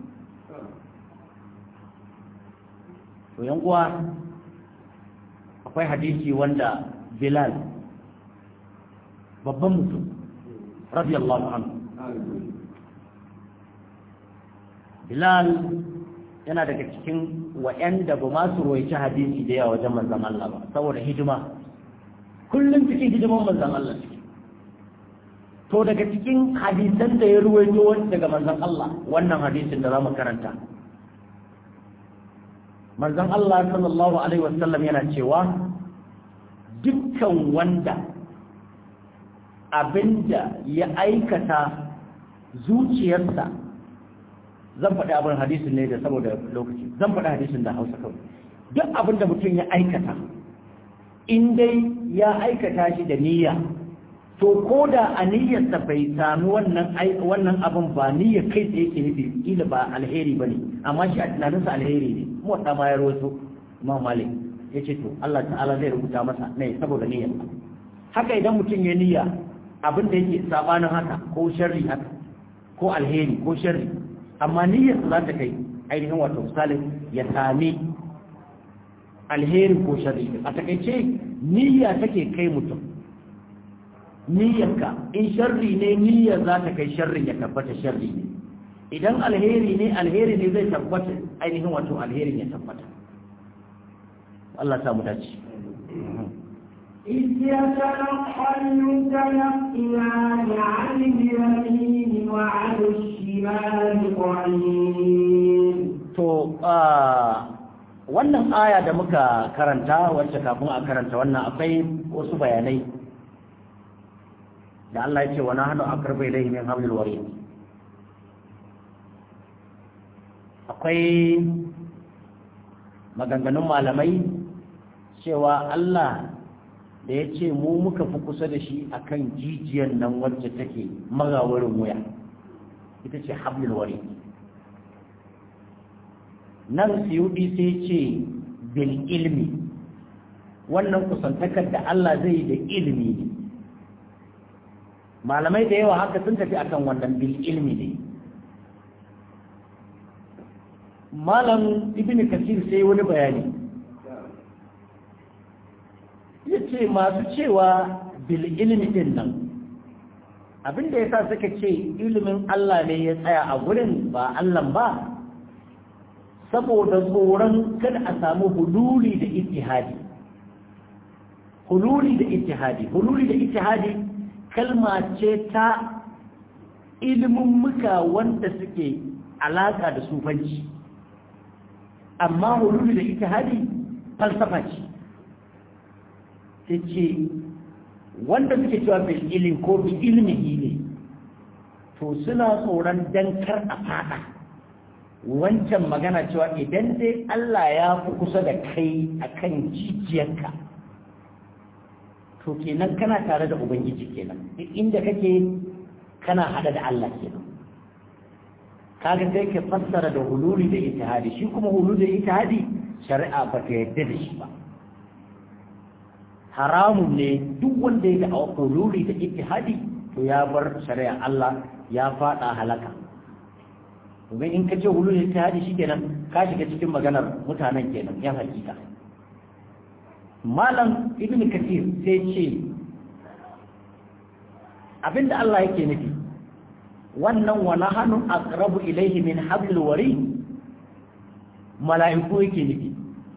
to yan uwa akwai hadisi wanda Bilal babban mutum radiyallahu anhu Bilal yana daga cikin wa'yanda ba ma su roici hadisi da yawa wajen manzan Allah ba saboda hidima kullum cikin hidiman manzan Allah suke to daga cikin hadisan da ya ruwaito daga manzan Allah wannan hadisin da za mu karanta manzan Allah sallallahu alaihi wasallam yana cewa dukkan wanda abinda ya aikata zuciyarsa zan faɗi abin hadisin ne da saboda lokaci zan faɗi hadisin da hausa kawai duk abin da mutum ya aikata in dai ya aikata shi da niyya to ko da a niyyarsa bai sami wannan wannan abin ba niyyar kai tsaye ke nufi kila ba alheri ba ne amma shi a tunaninsa alheri ne mu wata ma ya rawaito imam malik ya ce to Allah ta'ala zai rubuta masa ne saboda niyyar haka idan mutum ya niyya abin da yake sabanin haka ko sharri haka ko alheri ko sharri amma niyyar za ta kai ainihin wato misali ya sami alheri ko sharri a takaice niyya take kai mutum niyyarka in sharri ne niyyar za ta kai sharrin ya tabbata sharri ne idan alheri ne alheri ne zai tabbata ainihin wato alherin ya tabbata Allah ta mu dace إذ يتلقى المتلقيان عن اليمين وعن الشمال قعيد to wannan aya da muka karanta wacce kafin a karanta wannan akwai wasu bayanai da Allah ya ce wa nahnu aqrabu ilayhi min hablil warid akwai maganganun malamai cewa Allah da ya ce mu muka fi kusa da shi akan jijiyar nan wacce take magawarin wuya ita ce hablil warid nan siyudi sai ce bil ilmi wannan kusantakar da Allah zai da ilmi ne malamai da yawa haka sun tafi akan wannan bil ilmi ne malam ibn kasir sai wani bayani ya ce masu cewa bil ilmi din nan abinda ya sa suka ce ilimin Allah ne ya tsaya a gurin ba Allah ba saboda tsoron kada a samu hululi da ittihadi hululi da ittihadi hululi da ittihadi kalma ce ta ilimin muka wanda suke alaka da sufanci amma hululi da ittihadi falsafa ce ta ce wanda suke cewa bil ilim ko bi ilmihi ne to suna tsoron dankar a fada wancan magana cewa idan dai Allah ya fi kusa da kai akan jijiyarka to kenan kana tare da ubangiji kenan inda kake kana hada da Allah kenan kaga sai ka fassara da hululi da ittihadi shi kuma hululi da ittihadi shari'a ba ta yadda da shi ba haramun ne duk wanda ya da hululi da ittihadi to ya bar shari'a Allah ya fada halaka domin in ka ce hulul ittihadi shikenan ka shiga cikin maganar mutanen kenan yan hakika malam ibn kathir sai ce abinda Allah yake nufi wannan wa nahnu aqrabu ilayhi min hablil wari mala'iku yake nufi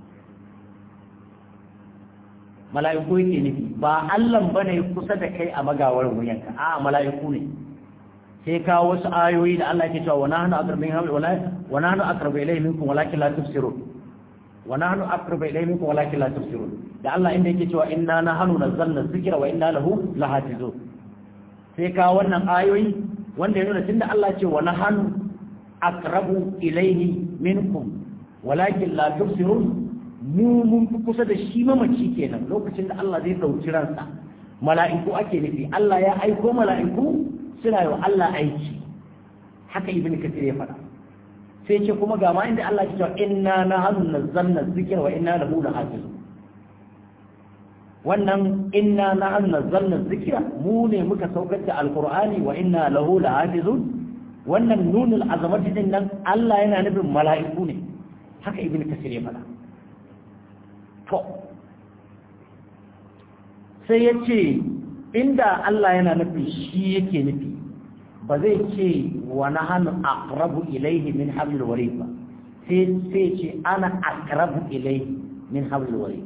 mala'iku yake nufi ba Allah bane kusa da kai a magawar wuyanka a mala'iku ne sai kawo wasu ayoyi da Allah yake cewa wa nahnu aqrabu min hablil wari wa nahnu aqrabu ilayhi minkum walakin la tubsirun wa nahnu aqrabu ilayhi minkum walakin la tubsirun da Allah inda yake cewa inna nahnu nazzalna dhikra wa inna lahu lahafizun sai ka wannan ayoyi wanda ya nuna tunda Allah ce wa nahnu aqrabu ilayhi minkum walakin la tubsirun mu mun fi kusa da shi mamaci kenan lokacin da Allah zai dauki ransa mala'iku ake nufi Allah ya aiko mala'iku suna yi wa Allah aiki haka ibn kathir ya faɗa sai ce kuma ga ma inda Allah ya ce inna nahnu nazzalna dhikra wa inna lahu lahafizun wannan inna nahnu nazzalna dhikra mu ne muka saukar da alqur'ani wa inna lahu lahafizun wannan nunul azamati din nan Allah yana nufin mala'iku ne haka ibnu kasir ya fada to sai yace inda Allah yana nufin shi yake nufi ba zai ce wa nahnu aqrabu ilayhi min hablil warid ba sai sai ce ana aqrabu ilayhi min hablil warid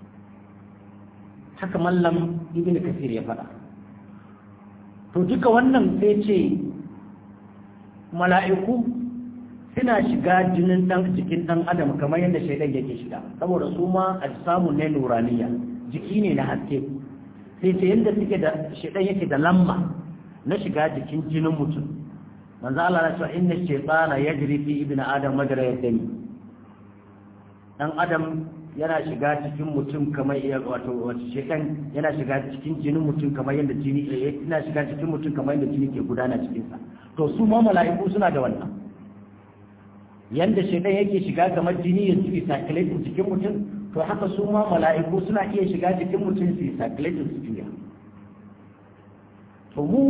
haka mallam ibn kasir ya faɗa to duka wannan sai ce mala'iku suna shiga jinin dan jikin dan adam kamar yadda shaidan yake shiga saboda su ma samu ne nuraniya jiki ne na haske sai ce yadda suke da shaidan yake da lamba na shiga jikin jinin mutum manzo Allah ya ce inna shaytana yajri fi ibn adam majra yadami dan adam yana shiga cikin mutum kamar wato wato shekan yana shiga cikin jinin mutum kamar yadda jini yana shiga cikin mutum kamar yadda jini ke gudana cikin sa to su ma mala'iku suna da wannan yanda shekan yake shiga kamar jini ya ci circulate cikin mutum to haka su ma mala'iku suna iya shiga cikin mutum su circulate su juya to mu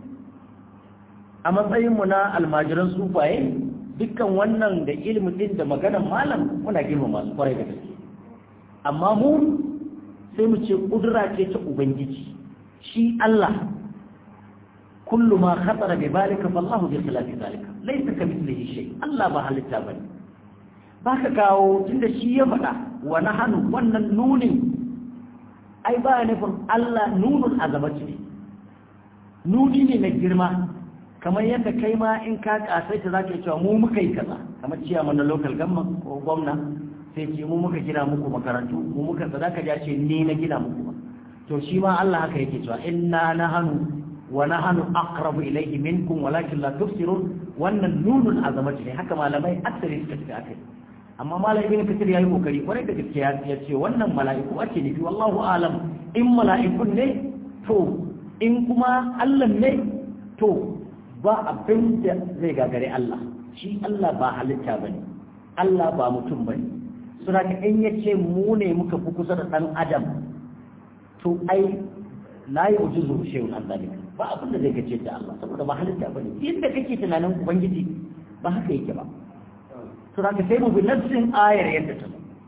a matsayin mu na almajiran sufaye dukkan wannan da ilimin din da maganar malam muna girmama su kwarai da gaske amma mu sai mu ce kudura ce ta ubangiji shi Allah kullu ma khatara bi balika fallahu bi khilafi zalika laysa kamithlihi shay Allah ba halitta bane baka kawo tunda shi ya faɗa wa nahanu wannan nunin ai ba nufin Allah nunun azamati ne nuni ne na girma kamar yadda kai ma in ka kasaita zaka yi cewa mu muka yi kaza kamar ciyaman na local government ko gwamna sai ce mu muka gina muku makarantu mu muka za ka ce ni na gina muku ba to shi ma Allah haka yake cewa inna nahanu wa nahanu aqrabu ilayhi minkum walakin la tubsirun wannan nunul azamati ne haka malamai aksari suka ce akai amma malam ibn kathir yayi kokari kwarai da gaske ya ce wannan mala'iku ake nufi wallahu alam in mala'ikun ne to in kuma Allah ne to ba abin da zai gagare Allah shi Allah ba halitta bane Allah ba mutum bane suna ka in ya ce mu ne muka fi kusa da ɗan adam to ai la yi uji zuwa shehun an zalika ba abin da zai gace da Allah saboda ba halitta ba ne inda kake tunanin ubangiji ba haka yake ba suna ka sai mu bi nassin ayar yadda ta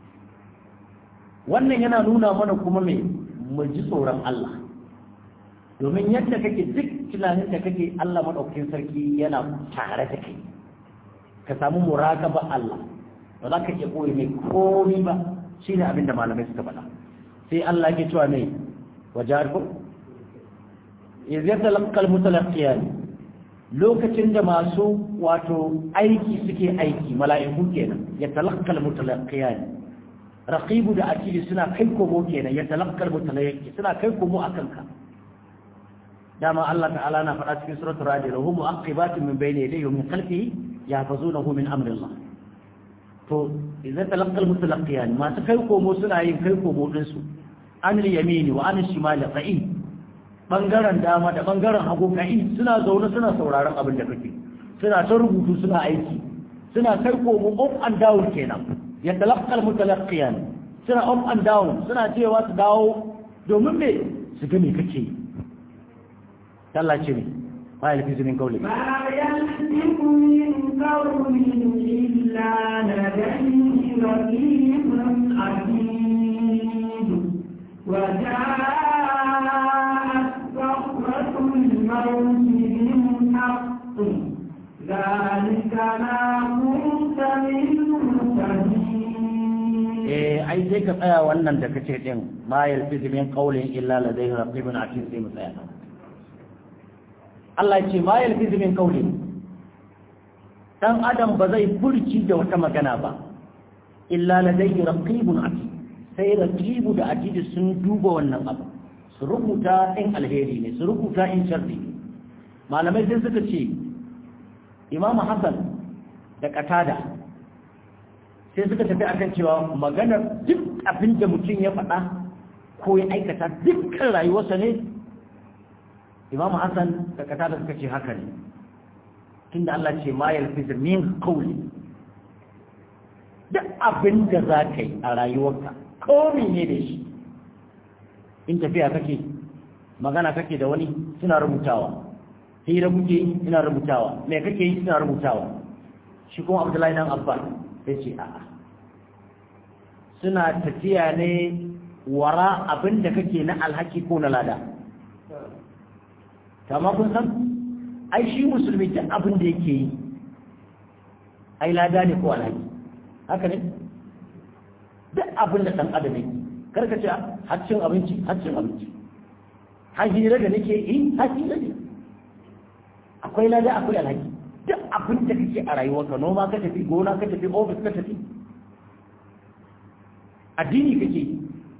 wannan yana nuna mana kuma me mu ji tsoron Allah domin yadda kake duk tunanin da kake Allah madaukakin sarki yana tare da kai ka samu muraqaba Allah ba za ka iya ɓoye mai komi ba shi ne abinda malamai suka faɗa sai Allah ke cewa mai wajar ko izar da lankal mutalaqiya ne lokacin da masu wato aiki suke aiki mala'iku kenan ya talaqqal mutalaqiya ne raqibu da atidi suna kai komo kenan ya talaqqal mutalaqi suna kai komo akan ka dama Allah ta'ala na faɗa cikin suratul ra'd lahum mu'aqibatun min bayni yadayhi wa min khalfihi yahfazunahu min amri Allah to idan talaqqal mutalaqiyan masu kai komo suna yin kai komo din su an yamini wa an shimali qa'i bangaren dama da bangaren hagu qa'i suna zaune suna sauraron abin da kake suna ta rubutu suna aiki suna kai komo up and down kenan ya talaqqal mutalaqiyan suna up and down suna cewa su dawo domin me su ga me kake Allah ce ne ma yalfizu min qawli ما يلفظ من قول إلا لديه رقيب عتيد وجاءت صخرة الموت بالحق ذلك ما كنت منه تهين eh ai sai ka tsaya wannan da kace din ma yalfizu min qawlin illa ladayhi raqibun atid sai mu tsaya nan Allah ya ce ma yalfizu min qawlin dan adam ba zai furci da wata magana ba illa ladayhi raqibun atid sai raqibu da atid sun duba wannan abu su rubuta in alheri ne su rubuta in sharri ne malamai sai suka ce Imam Hassan da Qatada sai suka tafi akan cewa maganar duk abin da mutum ya faɗa ko ya aikata dukkan rayuwarsa ne imamu hassan da kata da suka ce haka ne tunda Allah ce ma yalfiz min qawli duk abin da za ka yi a rayuwarka ko ne da shi in tafiya kake magana kake da wani suna rubutawa hira kuke suna rubutawa me kake yi suna rubutawa shi kuma abdullahi dan abbas sai ce a'a suna tafiya ne wara abin da kake na alhaki ko na lada kama kun san ai shi musulmi duk abin da yake yi ai lada ne ko alhaki haka ne duk abin da ɗan adam yake karka ce haccin abinci haccin abinci hajira da nake yi hajira ne akwai lada akwai alhaki duk abin da kake a rayuwarka noma ka tafi gona ka tafi ofis ka tafi addini kake yi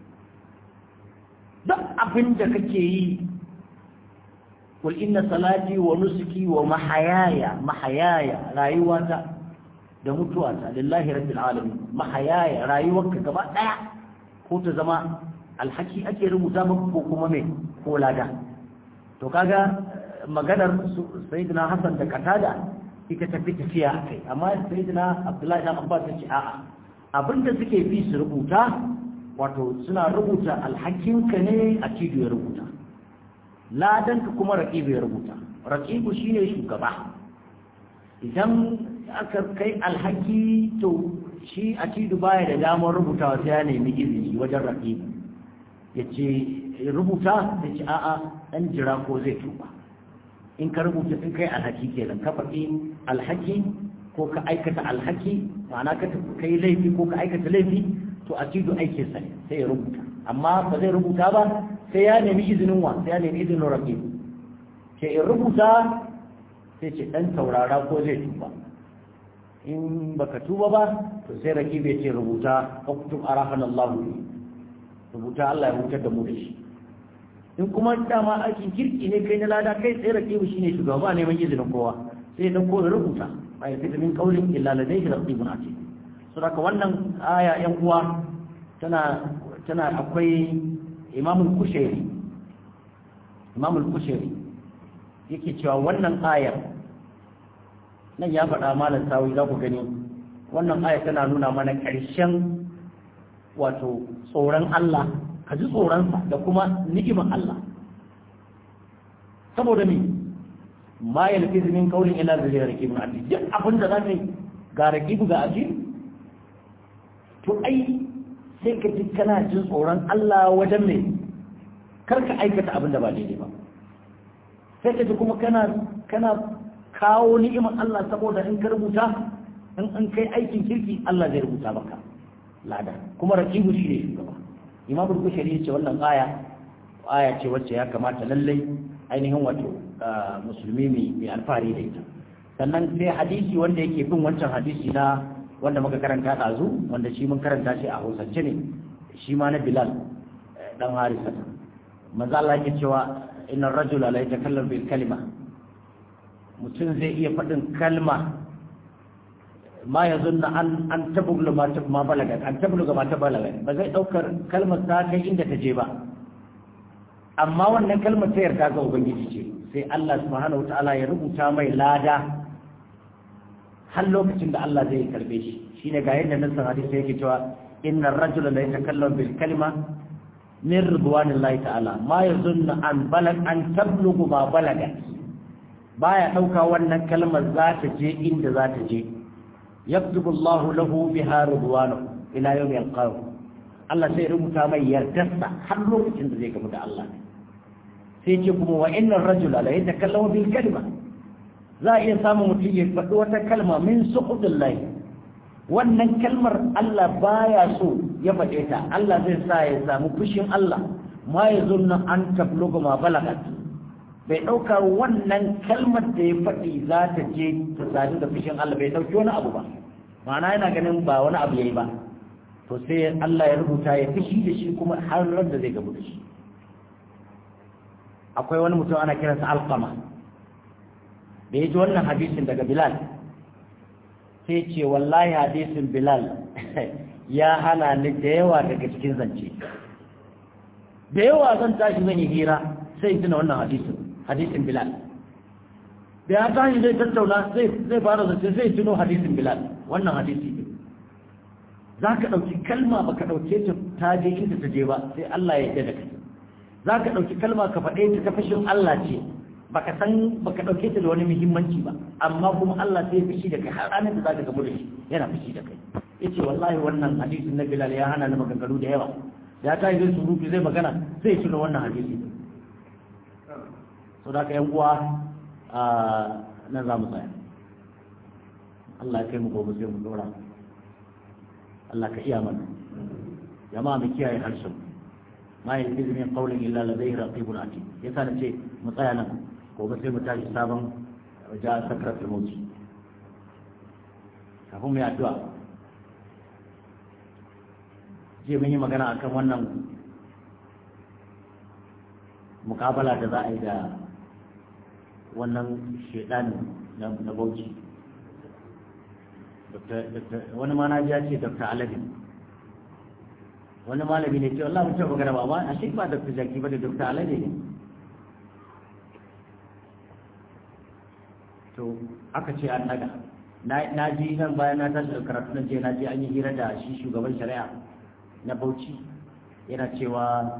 duk abin da kake yi qul inna salati wa nusuki wa mahayaya mahayaya rayuwata da mutuwata lillahi rabbil alamin mahayaya rayuwarka gaba daya ko ta zama alhaki ake rubuta maka ko kuma me ko lada to kaga maganar sayyidina Hassan da Katada ita tafi tafiya akai amma sayyidina Abdullahi dan Abbas ya ce a'a abinda suke fi su rubuta wato suna rubuta alhakinka ne a cido ya rubuta ladanka kuma raqibu ya rubuta raqibu shine shugaba idan aka kai alhaki to shi a cido baya da damar rubutawa sai ya nemi izini wajen raqibu yace rubuta ya ce a'a dan jira ko zai tuba in ka rubuta in kai alhaki kenan ka faɗi alhaki ko ka aikata alhaki ma'ana ka kai laifi ko ka aikata laifi to a cido aikin sa sai ya rubuta amma ba zai rubuta ba sai ya nemi izinin wa sai ya nemi izinin rabbi sai in rubuta sai ce dan taurara ko zai tuba in baka tuba ba to sai raki bai ce rubuta uktub arafan Allah rubuta Allah ya hutar da mu da shi in kuma dama aikin kirki ne kai na lada kai sai raki shine shugaba neman izinin kowa sai dan ko rubuta ba ya fita min kaulin illa ladayhi raqibun atid saboda wannan aya yan uwa tana tana akwai imamul kushairi imamul kushairi yake cewa wannan ayar nan ya faɗa malam sawi za ku gani wannan aya tana nuna mana ƙarshen wato tsoron Allah ka ji tsoronsa da kuma ni'imar Allah saboda me ma yalfiz min qawlin illa bi raqibin atid duk abin da zaka ga raqibu ga atid to ai sai ka ji kana jin tsoron Allah wajen me kar ka aikata abin da ba daidai ba sai ka ji kuma kana kana kawo ni'imar Allah saboda in ka rubuta in an kai aikin kirki Allah zai rubuta maka lada kuma raqibu shi ne shugaba imam al-bukhari yace wannan aya aya ce wacce ya kamata lallai ainihin wato musulmi mai alfahari da ita sannan sai hadisi wanda yake bin wancan hadisi na wanda muka karanta ɗazu wanda shi mun karanta shi a hausance ne shi ma na bilal dan harisa manzo Allah yake cewa inna rajula la yatakallamu bil kalima mutum zai iya faɗin kalma ma ya zunna an an tabuglu ma ma balaga an tabluga ma ta balaga ba zai daukar kalmar ta kai inda ta je ba amma wannan kalmar ta yarda ga ubangiji ce sai Allah subhanahu wataala ya rubuta mai lada har lokacin da Allah zai karbe shi shine ga yadda nassan hadisi yake cewa inna ar-rajula la yatakallamu bil kalima min ridwanillahi ta'ala ma yazunnu an balag an tablugu ma balaga baya dauka wannan kalmar za ta je inda za ta je yaktubu Allahu lahu biha ridwanahu ila yawmi yalqahu Allah sai rubuta mai yardarsa har lokacin da zai gamu da Allah sai ce kuma wa innar rajula la yatakallamu bil kalima za a iya samun mutum ya faɗi wata kalma min suhudillahi wannan kalmar Allah baya so ya faɗe ta Allah zai sa ya samu fushin Allah ma ya zunna an tabluga ma balagat bai ɗauka wannan kalmar da ya faɗi za ta je ta sadu da fushin Allah bai ɗauki wani abu ba ma'ana yana ganin ba wani abu yayi ba to sai Allah ya rubuta ya fushi da shi kuma har ran da zai gabu da shi akwai wani mutum ana kiransa alqama da ya ji wannan hadisin daga bilal sai ce wallahi hadisin bilal ya hana ni da yawa daga cikin zance da yawa zan tashi zan yi hira sai tuna wannan hadisin hadisin bilal da ya tashi zai tattauna zai fara zance sai tuno hadisin bilal wannan hadisi ne za ka ɗauki kalma ba ka ɗauke ta ta je inda ta je ba sai Allah ya yarda da kai za ka ɗauki kalma ka faɗe ta ta fashin Allah ce baka san baka dauke ta da wani muhimmanci ba amma kuma Allah sai ya fishi da kai har ranar da zaka gamu da shi yana fishi da kai yace wallahi wannan hadisin na Bilal ya hana ni maganganu da yawa ya tayi zai surutu zai magana zai tuno wannan hadisi so da ka yan uwa a nan za mu tsaya Allah ya kai mu gobe sai mu dora Allah ka iya mana jama'a mu kiyaye harshen ma yanzu min qawlin illa ladayhi raqibun atid yasa nace mu tsaya nan gobe sai mu tashi sabon ja sakratul mauti kafin mu yi addu'a je mun yi magana akan wannan mukabala da za a yi da wannan shedanin na bauchi wani ma na ji ya ce dr alabin wani malami ne ce Allah mutum magana ba a shi ba dr jaki ba da dr alade ne to aka ce an daga na ji nan bayan na tashi da karatu nan je na je an yi hira da shi shugaban shari'a na bauchi yana cewa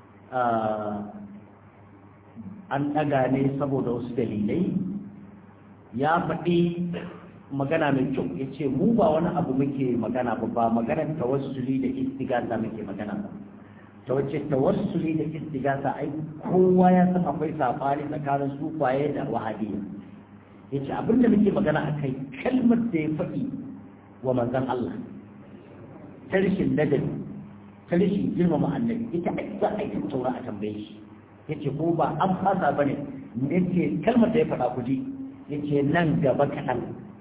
an daga ne saboda wasu dalilai ya faɗi magana mai kyau ya ce mu ba wani abu muke magana ba ba maganar tawassuli da istigasa muke magana ba ta wace tawassuli da istigasa ai kowa ya san akwai safari tsakanin sufaye da wahabiyya ya ce abinda muke magana a kai kalmar da ya faɗi wa manzan Allah ta rishin ladabi ta rishin girmama annabi ita za a yi taura a tambaye shi ya ce ko ba an fasa ba ne ya ce kalmar da ya faɗa ku ji ya ce nan gaba kaɗan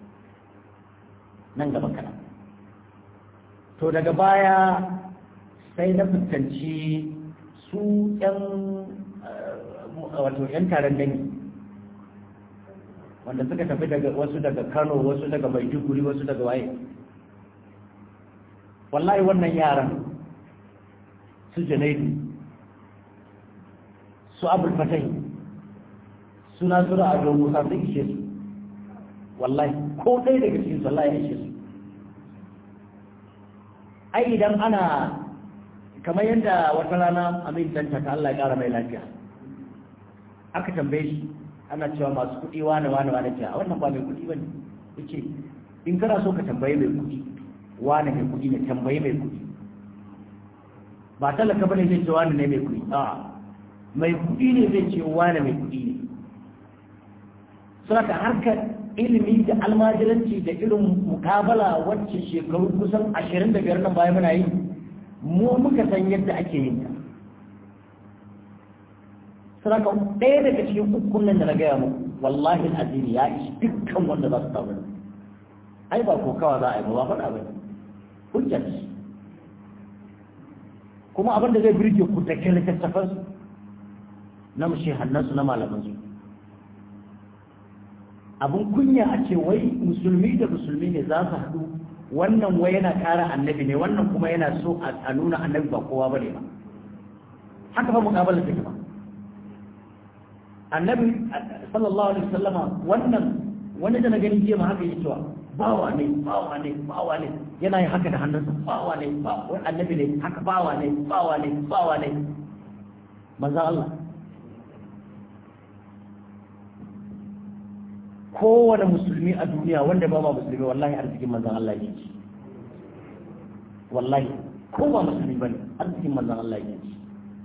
nan gaba kaɗan to daga baya sai na fuskanci su ƴan wato ƴan taron dangi wanda suka tafi daga wasu daga Kano wasu daga Maiduguri wasu daga waye wallahi wannan yaran su Junaidu su Abul Fatai suna zura a don Musa sun ishe su wallahi ko ɗaya daga cikin su wallahi ya ishe su ai idan ana kamar yadda wata rana amin danta ta Allah ya ƙara mai lafiya aka tambaye shi ana cewa masu kuɗi wane wane wane ce a wannan ba mai kuɗi bane yace in kana so ka tambaye mai kuɗi wane mai kuɗi ne tambaye mai kuɗi ba talaka bane zai ce wane ne mai kuɗi a mai kuɗi ne zai ce wane mai kuɗi ne saboda harkar ilimi da almajiranci da irin mukabala wacce shekaru kusan ashirin da biyar nan baya muna yi mu muka san yadda ake yin ta saboda ɗaya daga cikin ukun nan da na gaya mu wallahi azimi ya ishi dukkan wanda za su tawo ai ba ko kawa za a yi ba faɗa ba hujjar kuma abin da zai birge ku da ke littattafan su na mushe hannansu na malaman su abin kunya a ce wai musulmi da musulmi ne za su haɗu wannan wai yana ƙara annabi ne wannan kuma yana so a nuna annabi ba kowa ba ne ba haka fa muƙabalar take ba annabi sallallahu alaihi wasallama wannan wani da na gani jiya ma haka yake cewa bawa ne bawa ne bawa ne yana yin haka da hannunsa bawa ne bawa annabi ne haka bawa ne bawa ne bawa ne manzo Allah kowane musulmi a duniya wanda ba ma musulmi wallahi arzikin manzon Allah yake wallahi ko ba musulmi bane arzikin manzon Allah yake ci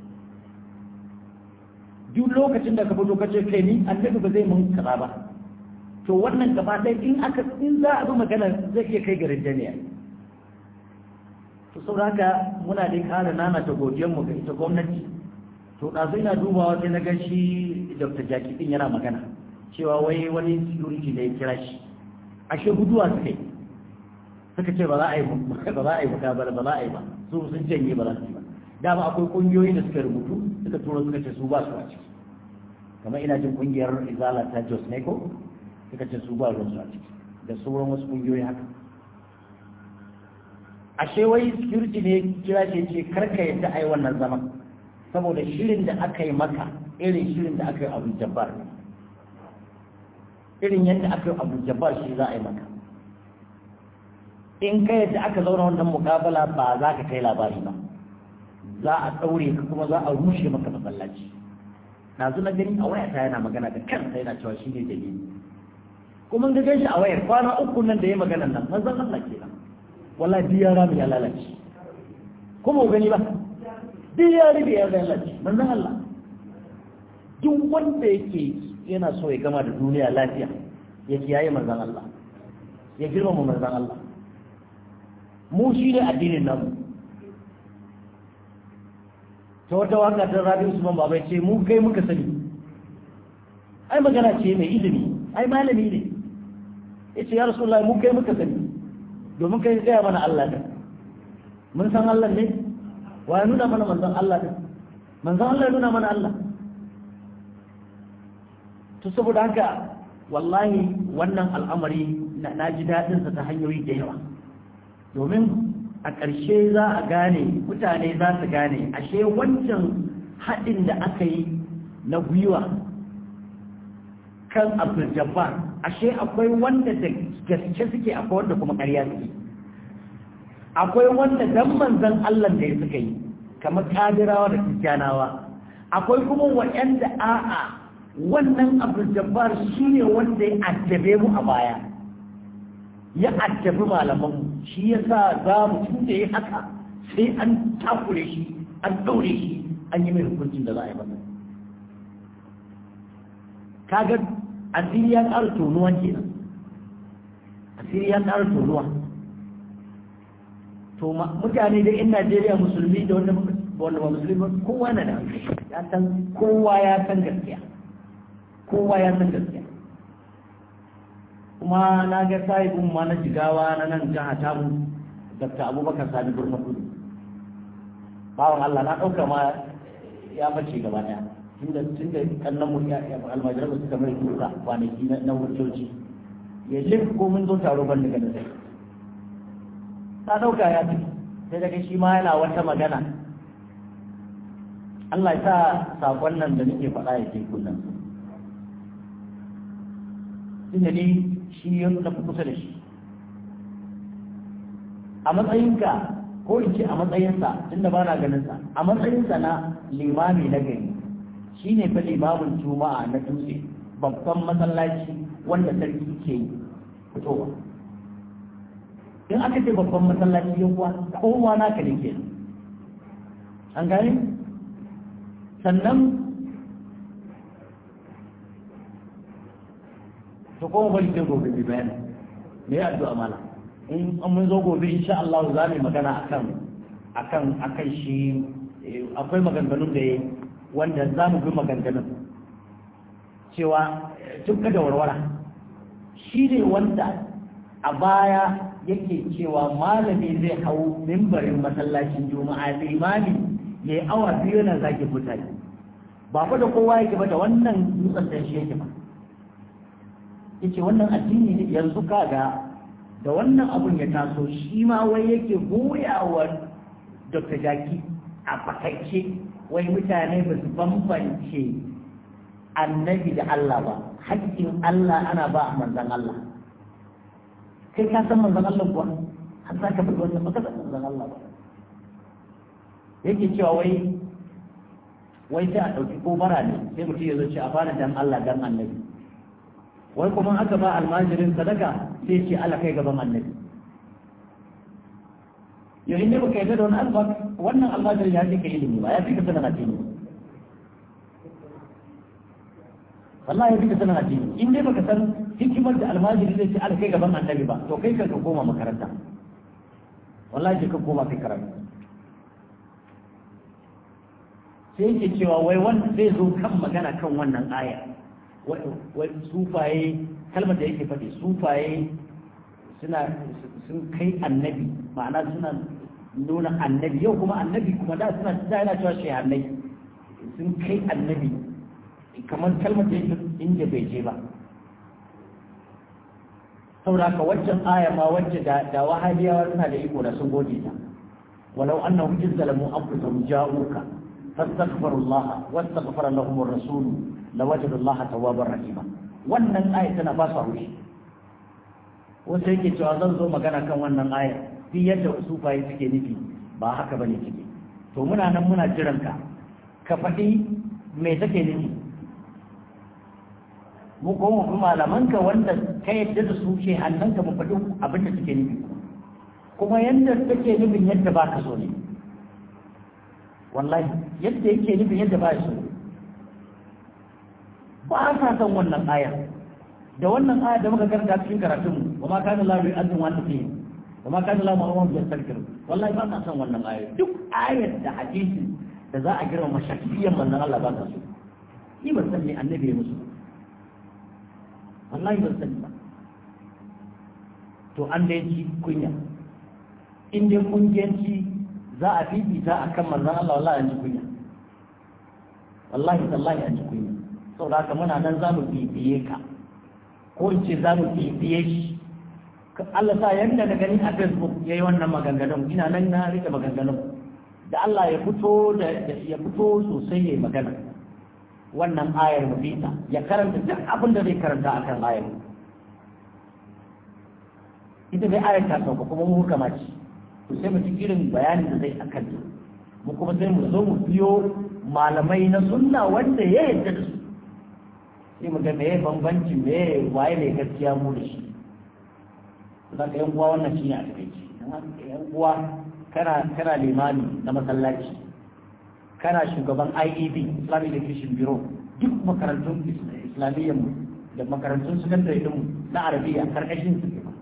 duk lokacin da ka fito ka ce kai ni annabi ba zai mun kaza ba to wannan gaba ɗaya in aka in za a bi magana zai iya kai garin jami'a to saboda haka muna dai ƙara nana ta godiyar mu ga ita gwamnati to ɗazu ina dubawa sai na gan shi dr jaki ɗin yana magana cewa wai wani security da ya kira shi ashe guduwa suka yi suka ce ba za a yi ba za a yi ba ba za a yi ba su sun janye ba za su yi ba dama akwai kungiyoyi da suka rubutu suka tura suka ce su ba su a ciki kamar ina jin kungiyar izala ta jos ne ko suka ce su ba ruwan su a ciki da sauran wasu kungiyoyi haka ashe wai security ne kira ce ce karka yadda a yi wannan zaman saboda shirin da aka yi maka irin shirin da aka yi abu jabbar irin yadda aka yi abu jabbar shi za a yi maka in ka yadda aka zauna wannan mukabala ba za ka kai labari ba za a ɗaure ka kuma za a rushe maka masallaci na na gani a wayata yana magana da kansa yana cewa shi ne dalili kuma ga gan shi a wayar kwana uku nan da ya magana nan manzon Allah kenan wallahi biya rami ya lalace kuma gani ba duk ya rufe ya lalace manzon Allah duk wanda yake yana so ya gama da duniya lafiya ya kiyaye manzon Allah ya girmama manzon Allah mu shi ne addinin namu ta wata waka ta rabi usman baba ce mu kai muka sani ai magana ce mai ilimi ai malami ne ya ce ya rasulullahi mu kai muka sani domin kai gaya mana Allah ne mun san Allah ne wa ya nuna mana manzon Allah ne manzon Allah ya nuna mana Allah to saboda haka wallahi wannan al'amari na ji daɗinsa ta hanyoyi da yawa domin a ƙarshe za a gane mutane za su gane ashe wancan haɗin da aka yi na gwiwa kan abdul jabbar ashe akwai wanda da gaske suke akwai wanda kuma ƙarya suke akwai wanda dan manzon Allah da ya suka yi kamar kadirawa da kristiyanawa akwai kuma waɗanda a'a wannan abdul jabbar shine wanda ya addabe mu a baya ya addabi malamanmu shi ya sa za mu tunda ya haka sai an takure shi an ɗaure shi an yi mai hukuncin da za a yi masa kaga asiri ya ƙara tonuwa kenan asiri ya ƙara tonuwa to mutane da in Najeriya musulmi da wanda wanda ba musulmi kowa na da ya san kowa ya san gaskiya kowa ya san gaskiya kuma na ga sahibin ma na jigawa na nan jiha tamu dr abubakar sani burma kudu bawan allah na ɗauka ma ya bace gaba ɗaya tunda tunda kannan mu almajirar suka mai tuka kwanaki na hujjoji ya lif ko mun zo taro ban daga nan ta ɗauka ya fi sai daga shi ma yana wata magana Allah ya sa saƙon nan da nake faɗa ya ke kunnan tunda ni shi ya na fi kusa da shi a matsayinka ko in ce a matsayinsa tunda ba na ganinsa a matsayinsa na limami na gari shi ne fa limamin juma'a na dutse babban masallaci wanda sarki ke fitowa in aka ce babban masallaci yan kuwa kowa naka ne ke an gane sannan to kuma bari sai gobe bi bayani me ya addu'a mala in an mun zo gobe insha Allah za mu magana akan akan akan shi akwai maganganun da yayi wanda za mu bi maganganun cewa tun da warwara shi ne wanda a baya yake cewa malami zai hau mimbarin masallacin juma'a limami ya yi awa biyu na zaki mutane ba fa da kowa yake ba da wannan dutsen da shi yake ba yace wannan addini ne yanzu kaga da wannan abun ya taso shi ma wai yake goyawa Dr. Jaki a fakaice wai mutane ba su bambance annabi da Allah ba haƙƙin Allah ana ba a manzan Allah kai ka san manzan Allah kuwa har za ka faɗi wannan baka san manzan Allah ba yake cewa wai wai sai a ɗauki ko bara ne sai mutum ya zo ce a fara dan Allah dan annabi wai kuma aka ba almajirin sadaka sai ce Allah kai gaban annabi yau inda baka yarda da wani alfa wannan almajirin ya fi ka ilimi ba ya fi ka sanin addini wallahi ya fi ka sanin addini in dai baka san hikimar da almajiri zai ce ala kai gaban annabi ba to kai ka koma makaranta wallahi ka koma kai karatu sai yake cewa wai wanda zai zo kan magana kan wannan aya wai sufaye kalmar da yake faɗi sufaye suna sun kai annabi ma'ana suna nuna annabi yau kuma annabi kuma da suna da yana cewa shehannai sun kai annabi kamar kalmar da yake inda bai je ba saboda haka waccan aya ma wacce da da wahabiyawa suna da iko da sun goge ta walau annahum izzalamu anfusahum ja'uka fastaghfiru Allah wastaghfara lahum ar-rasul lawajadu Allah tawwabar rahima wannan aya tana ba su haushi wanda yake cewa zan zo magana kan wannan aya duk yadda sufaye suke nufi ba haka bane ciki to muna nan muna jiran ka ka faɗi me take nufi mu ko mu malaman ka wanda ka yadda da su ce hannun ka mu faɗi abin da suke nufi kuma yadda take nufin yadda ba ka so ne wallahi yadda yake nufin yadda ba so ba sa san wannan aya da wannan aya da muka karanta cikin karatun wa ma kana la yu'addu wa anta fihi wa ma kana la mu'amma bi tasakir wallahi ba sa san wannan aya duk ayar da hadisi da za a girma mashakiyan manzon Allah ba ta so ni ban san me annabi ya musu wallahi ban sani ba to an da ci kunya in dai kungiyanci za a fifita a kan manzan Allah wallahi an ji kunya wallahi tallahi an ji kunya saboda haka muna nan za mu bibiye ka ko in ce za mu bibiye shi Allah sa yanda na gani a Facebook ya yi wannan maganganun ina nan na rike maganganun da Allah ya fito da ya fito sosai ya yi magana wannan ayar mu bita ya karanta duk abin da zai karanta akan ayar ita dai ayar ta sauka kuma mu hukama ce to sai mu ji irin bayanin da zai akan ta mu kuma sai mu zo mu biyo malamai na sunna wanda ya yarda da su sai mu ga meye bambanci meye waye ne gaskiya mu da shi za ka yan uwa wannan shine a takaici yan uwa kana kana limami na masallaci kana shugaban IEB Islamic Education Bureau duk makarantun islamiyyar mu da makarantun secondary din mu na arabiya karkashin su ke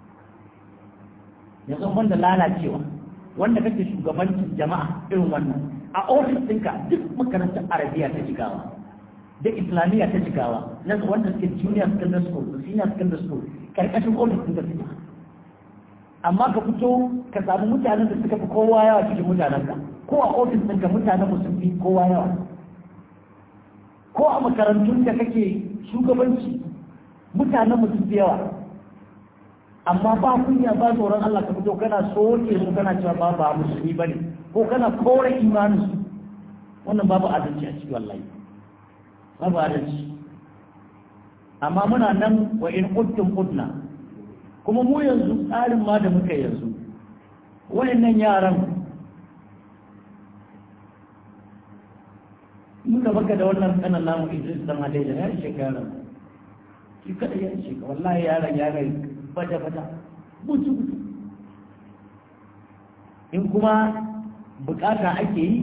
yanzu wanda lalacewa wanda kake shugabancin jama'a irin wannan a ofis ɗinka duk makarantar arabiya ta jigawa da islamiyya ta jigawa na wanda suke junior secondary school da senior secondary school karkashin ofis ɗinka suke amma ka fito ka samu mutanen da suka fi kowa yawa cikin mutanenka ko a ofis ɗinka mutanen mu sun fi kowa yawa ko a makarantun da kake shugabanci mutanen mu sun fi yawa amma ba kunya ba tsoron Allah ka fito kana soke su kana cewa ba ba musulmi bane ko kana kore imanin su wannan babu adalci a ciki wallahi babu adalci amma muna nan wa in kuntum qudna kuma mu yanzu tsarin ma da muka yanzu wayannan yaran muka baka da wannan kanan namu Idris dan Hadaija ya ishe ka yaran shi kada ya ishe ka wallahi yaran yaran bata bata butu butu in kuma bukata ake yi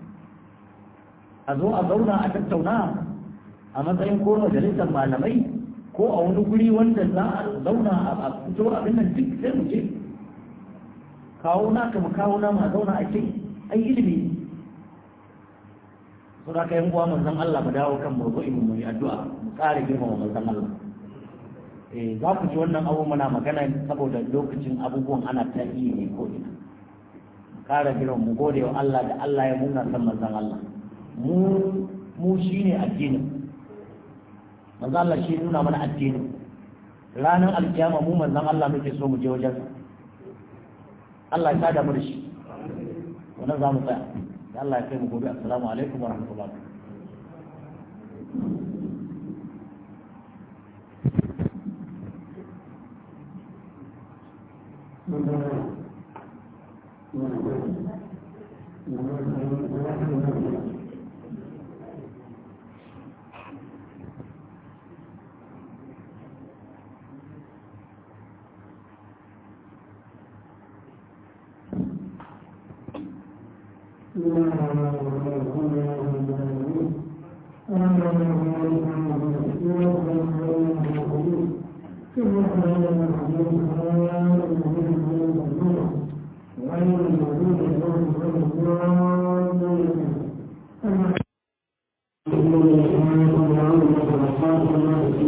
a zo a zauna a tattauna a matsayin ko majalisar malamai ko a wani guri wanda za a zauna a fito abin nan duk sai mu je kawo na ka mu kawo na mu a zauna a ce ai ilimi so da kai uwa manzon Allah mu dawo kan mawdu'in mu yi addu'a mu kare girmama manzon Allah eh za ku ji wannan abu muna magana saboda lokacin abubuwan ana ta yi ne ko ina mu kare girmama mu gode wa Allah da Allah ya muna san manzon Allah mu mu shine addinin manzo Allah shi nuna mana addini ranar alkiyama mu manzon Allah muke so mu je wajen Allah ya sada mu da shi wannan za mu tsaya da Allah ya kai mu gobe assalamu alaikum wa rahmatullahi Thank you.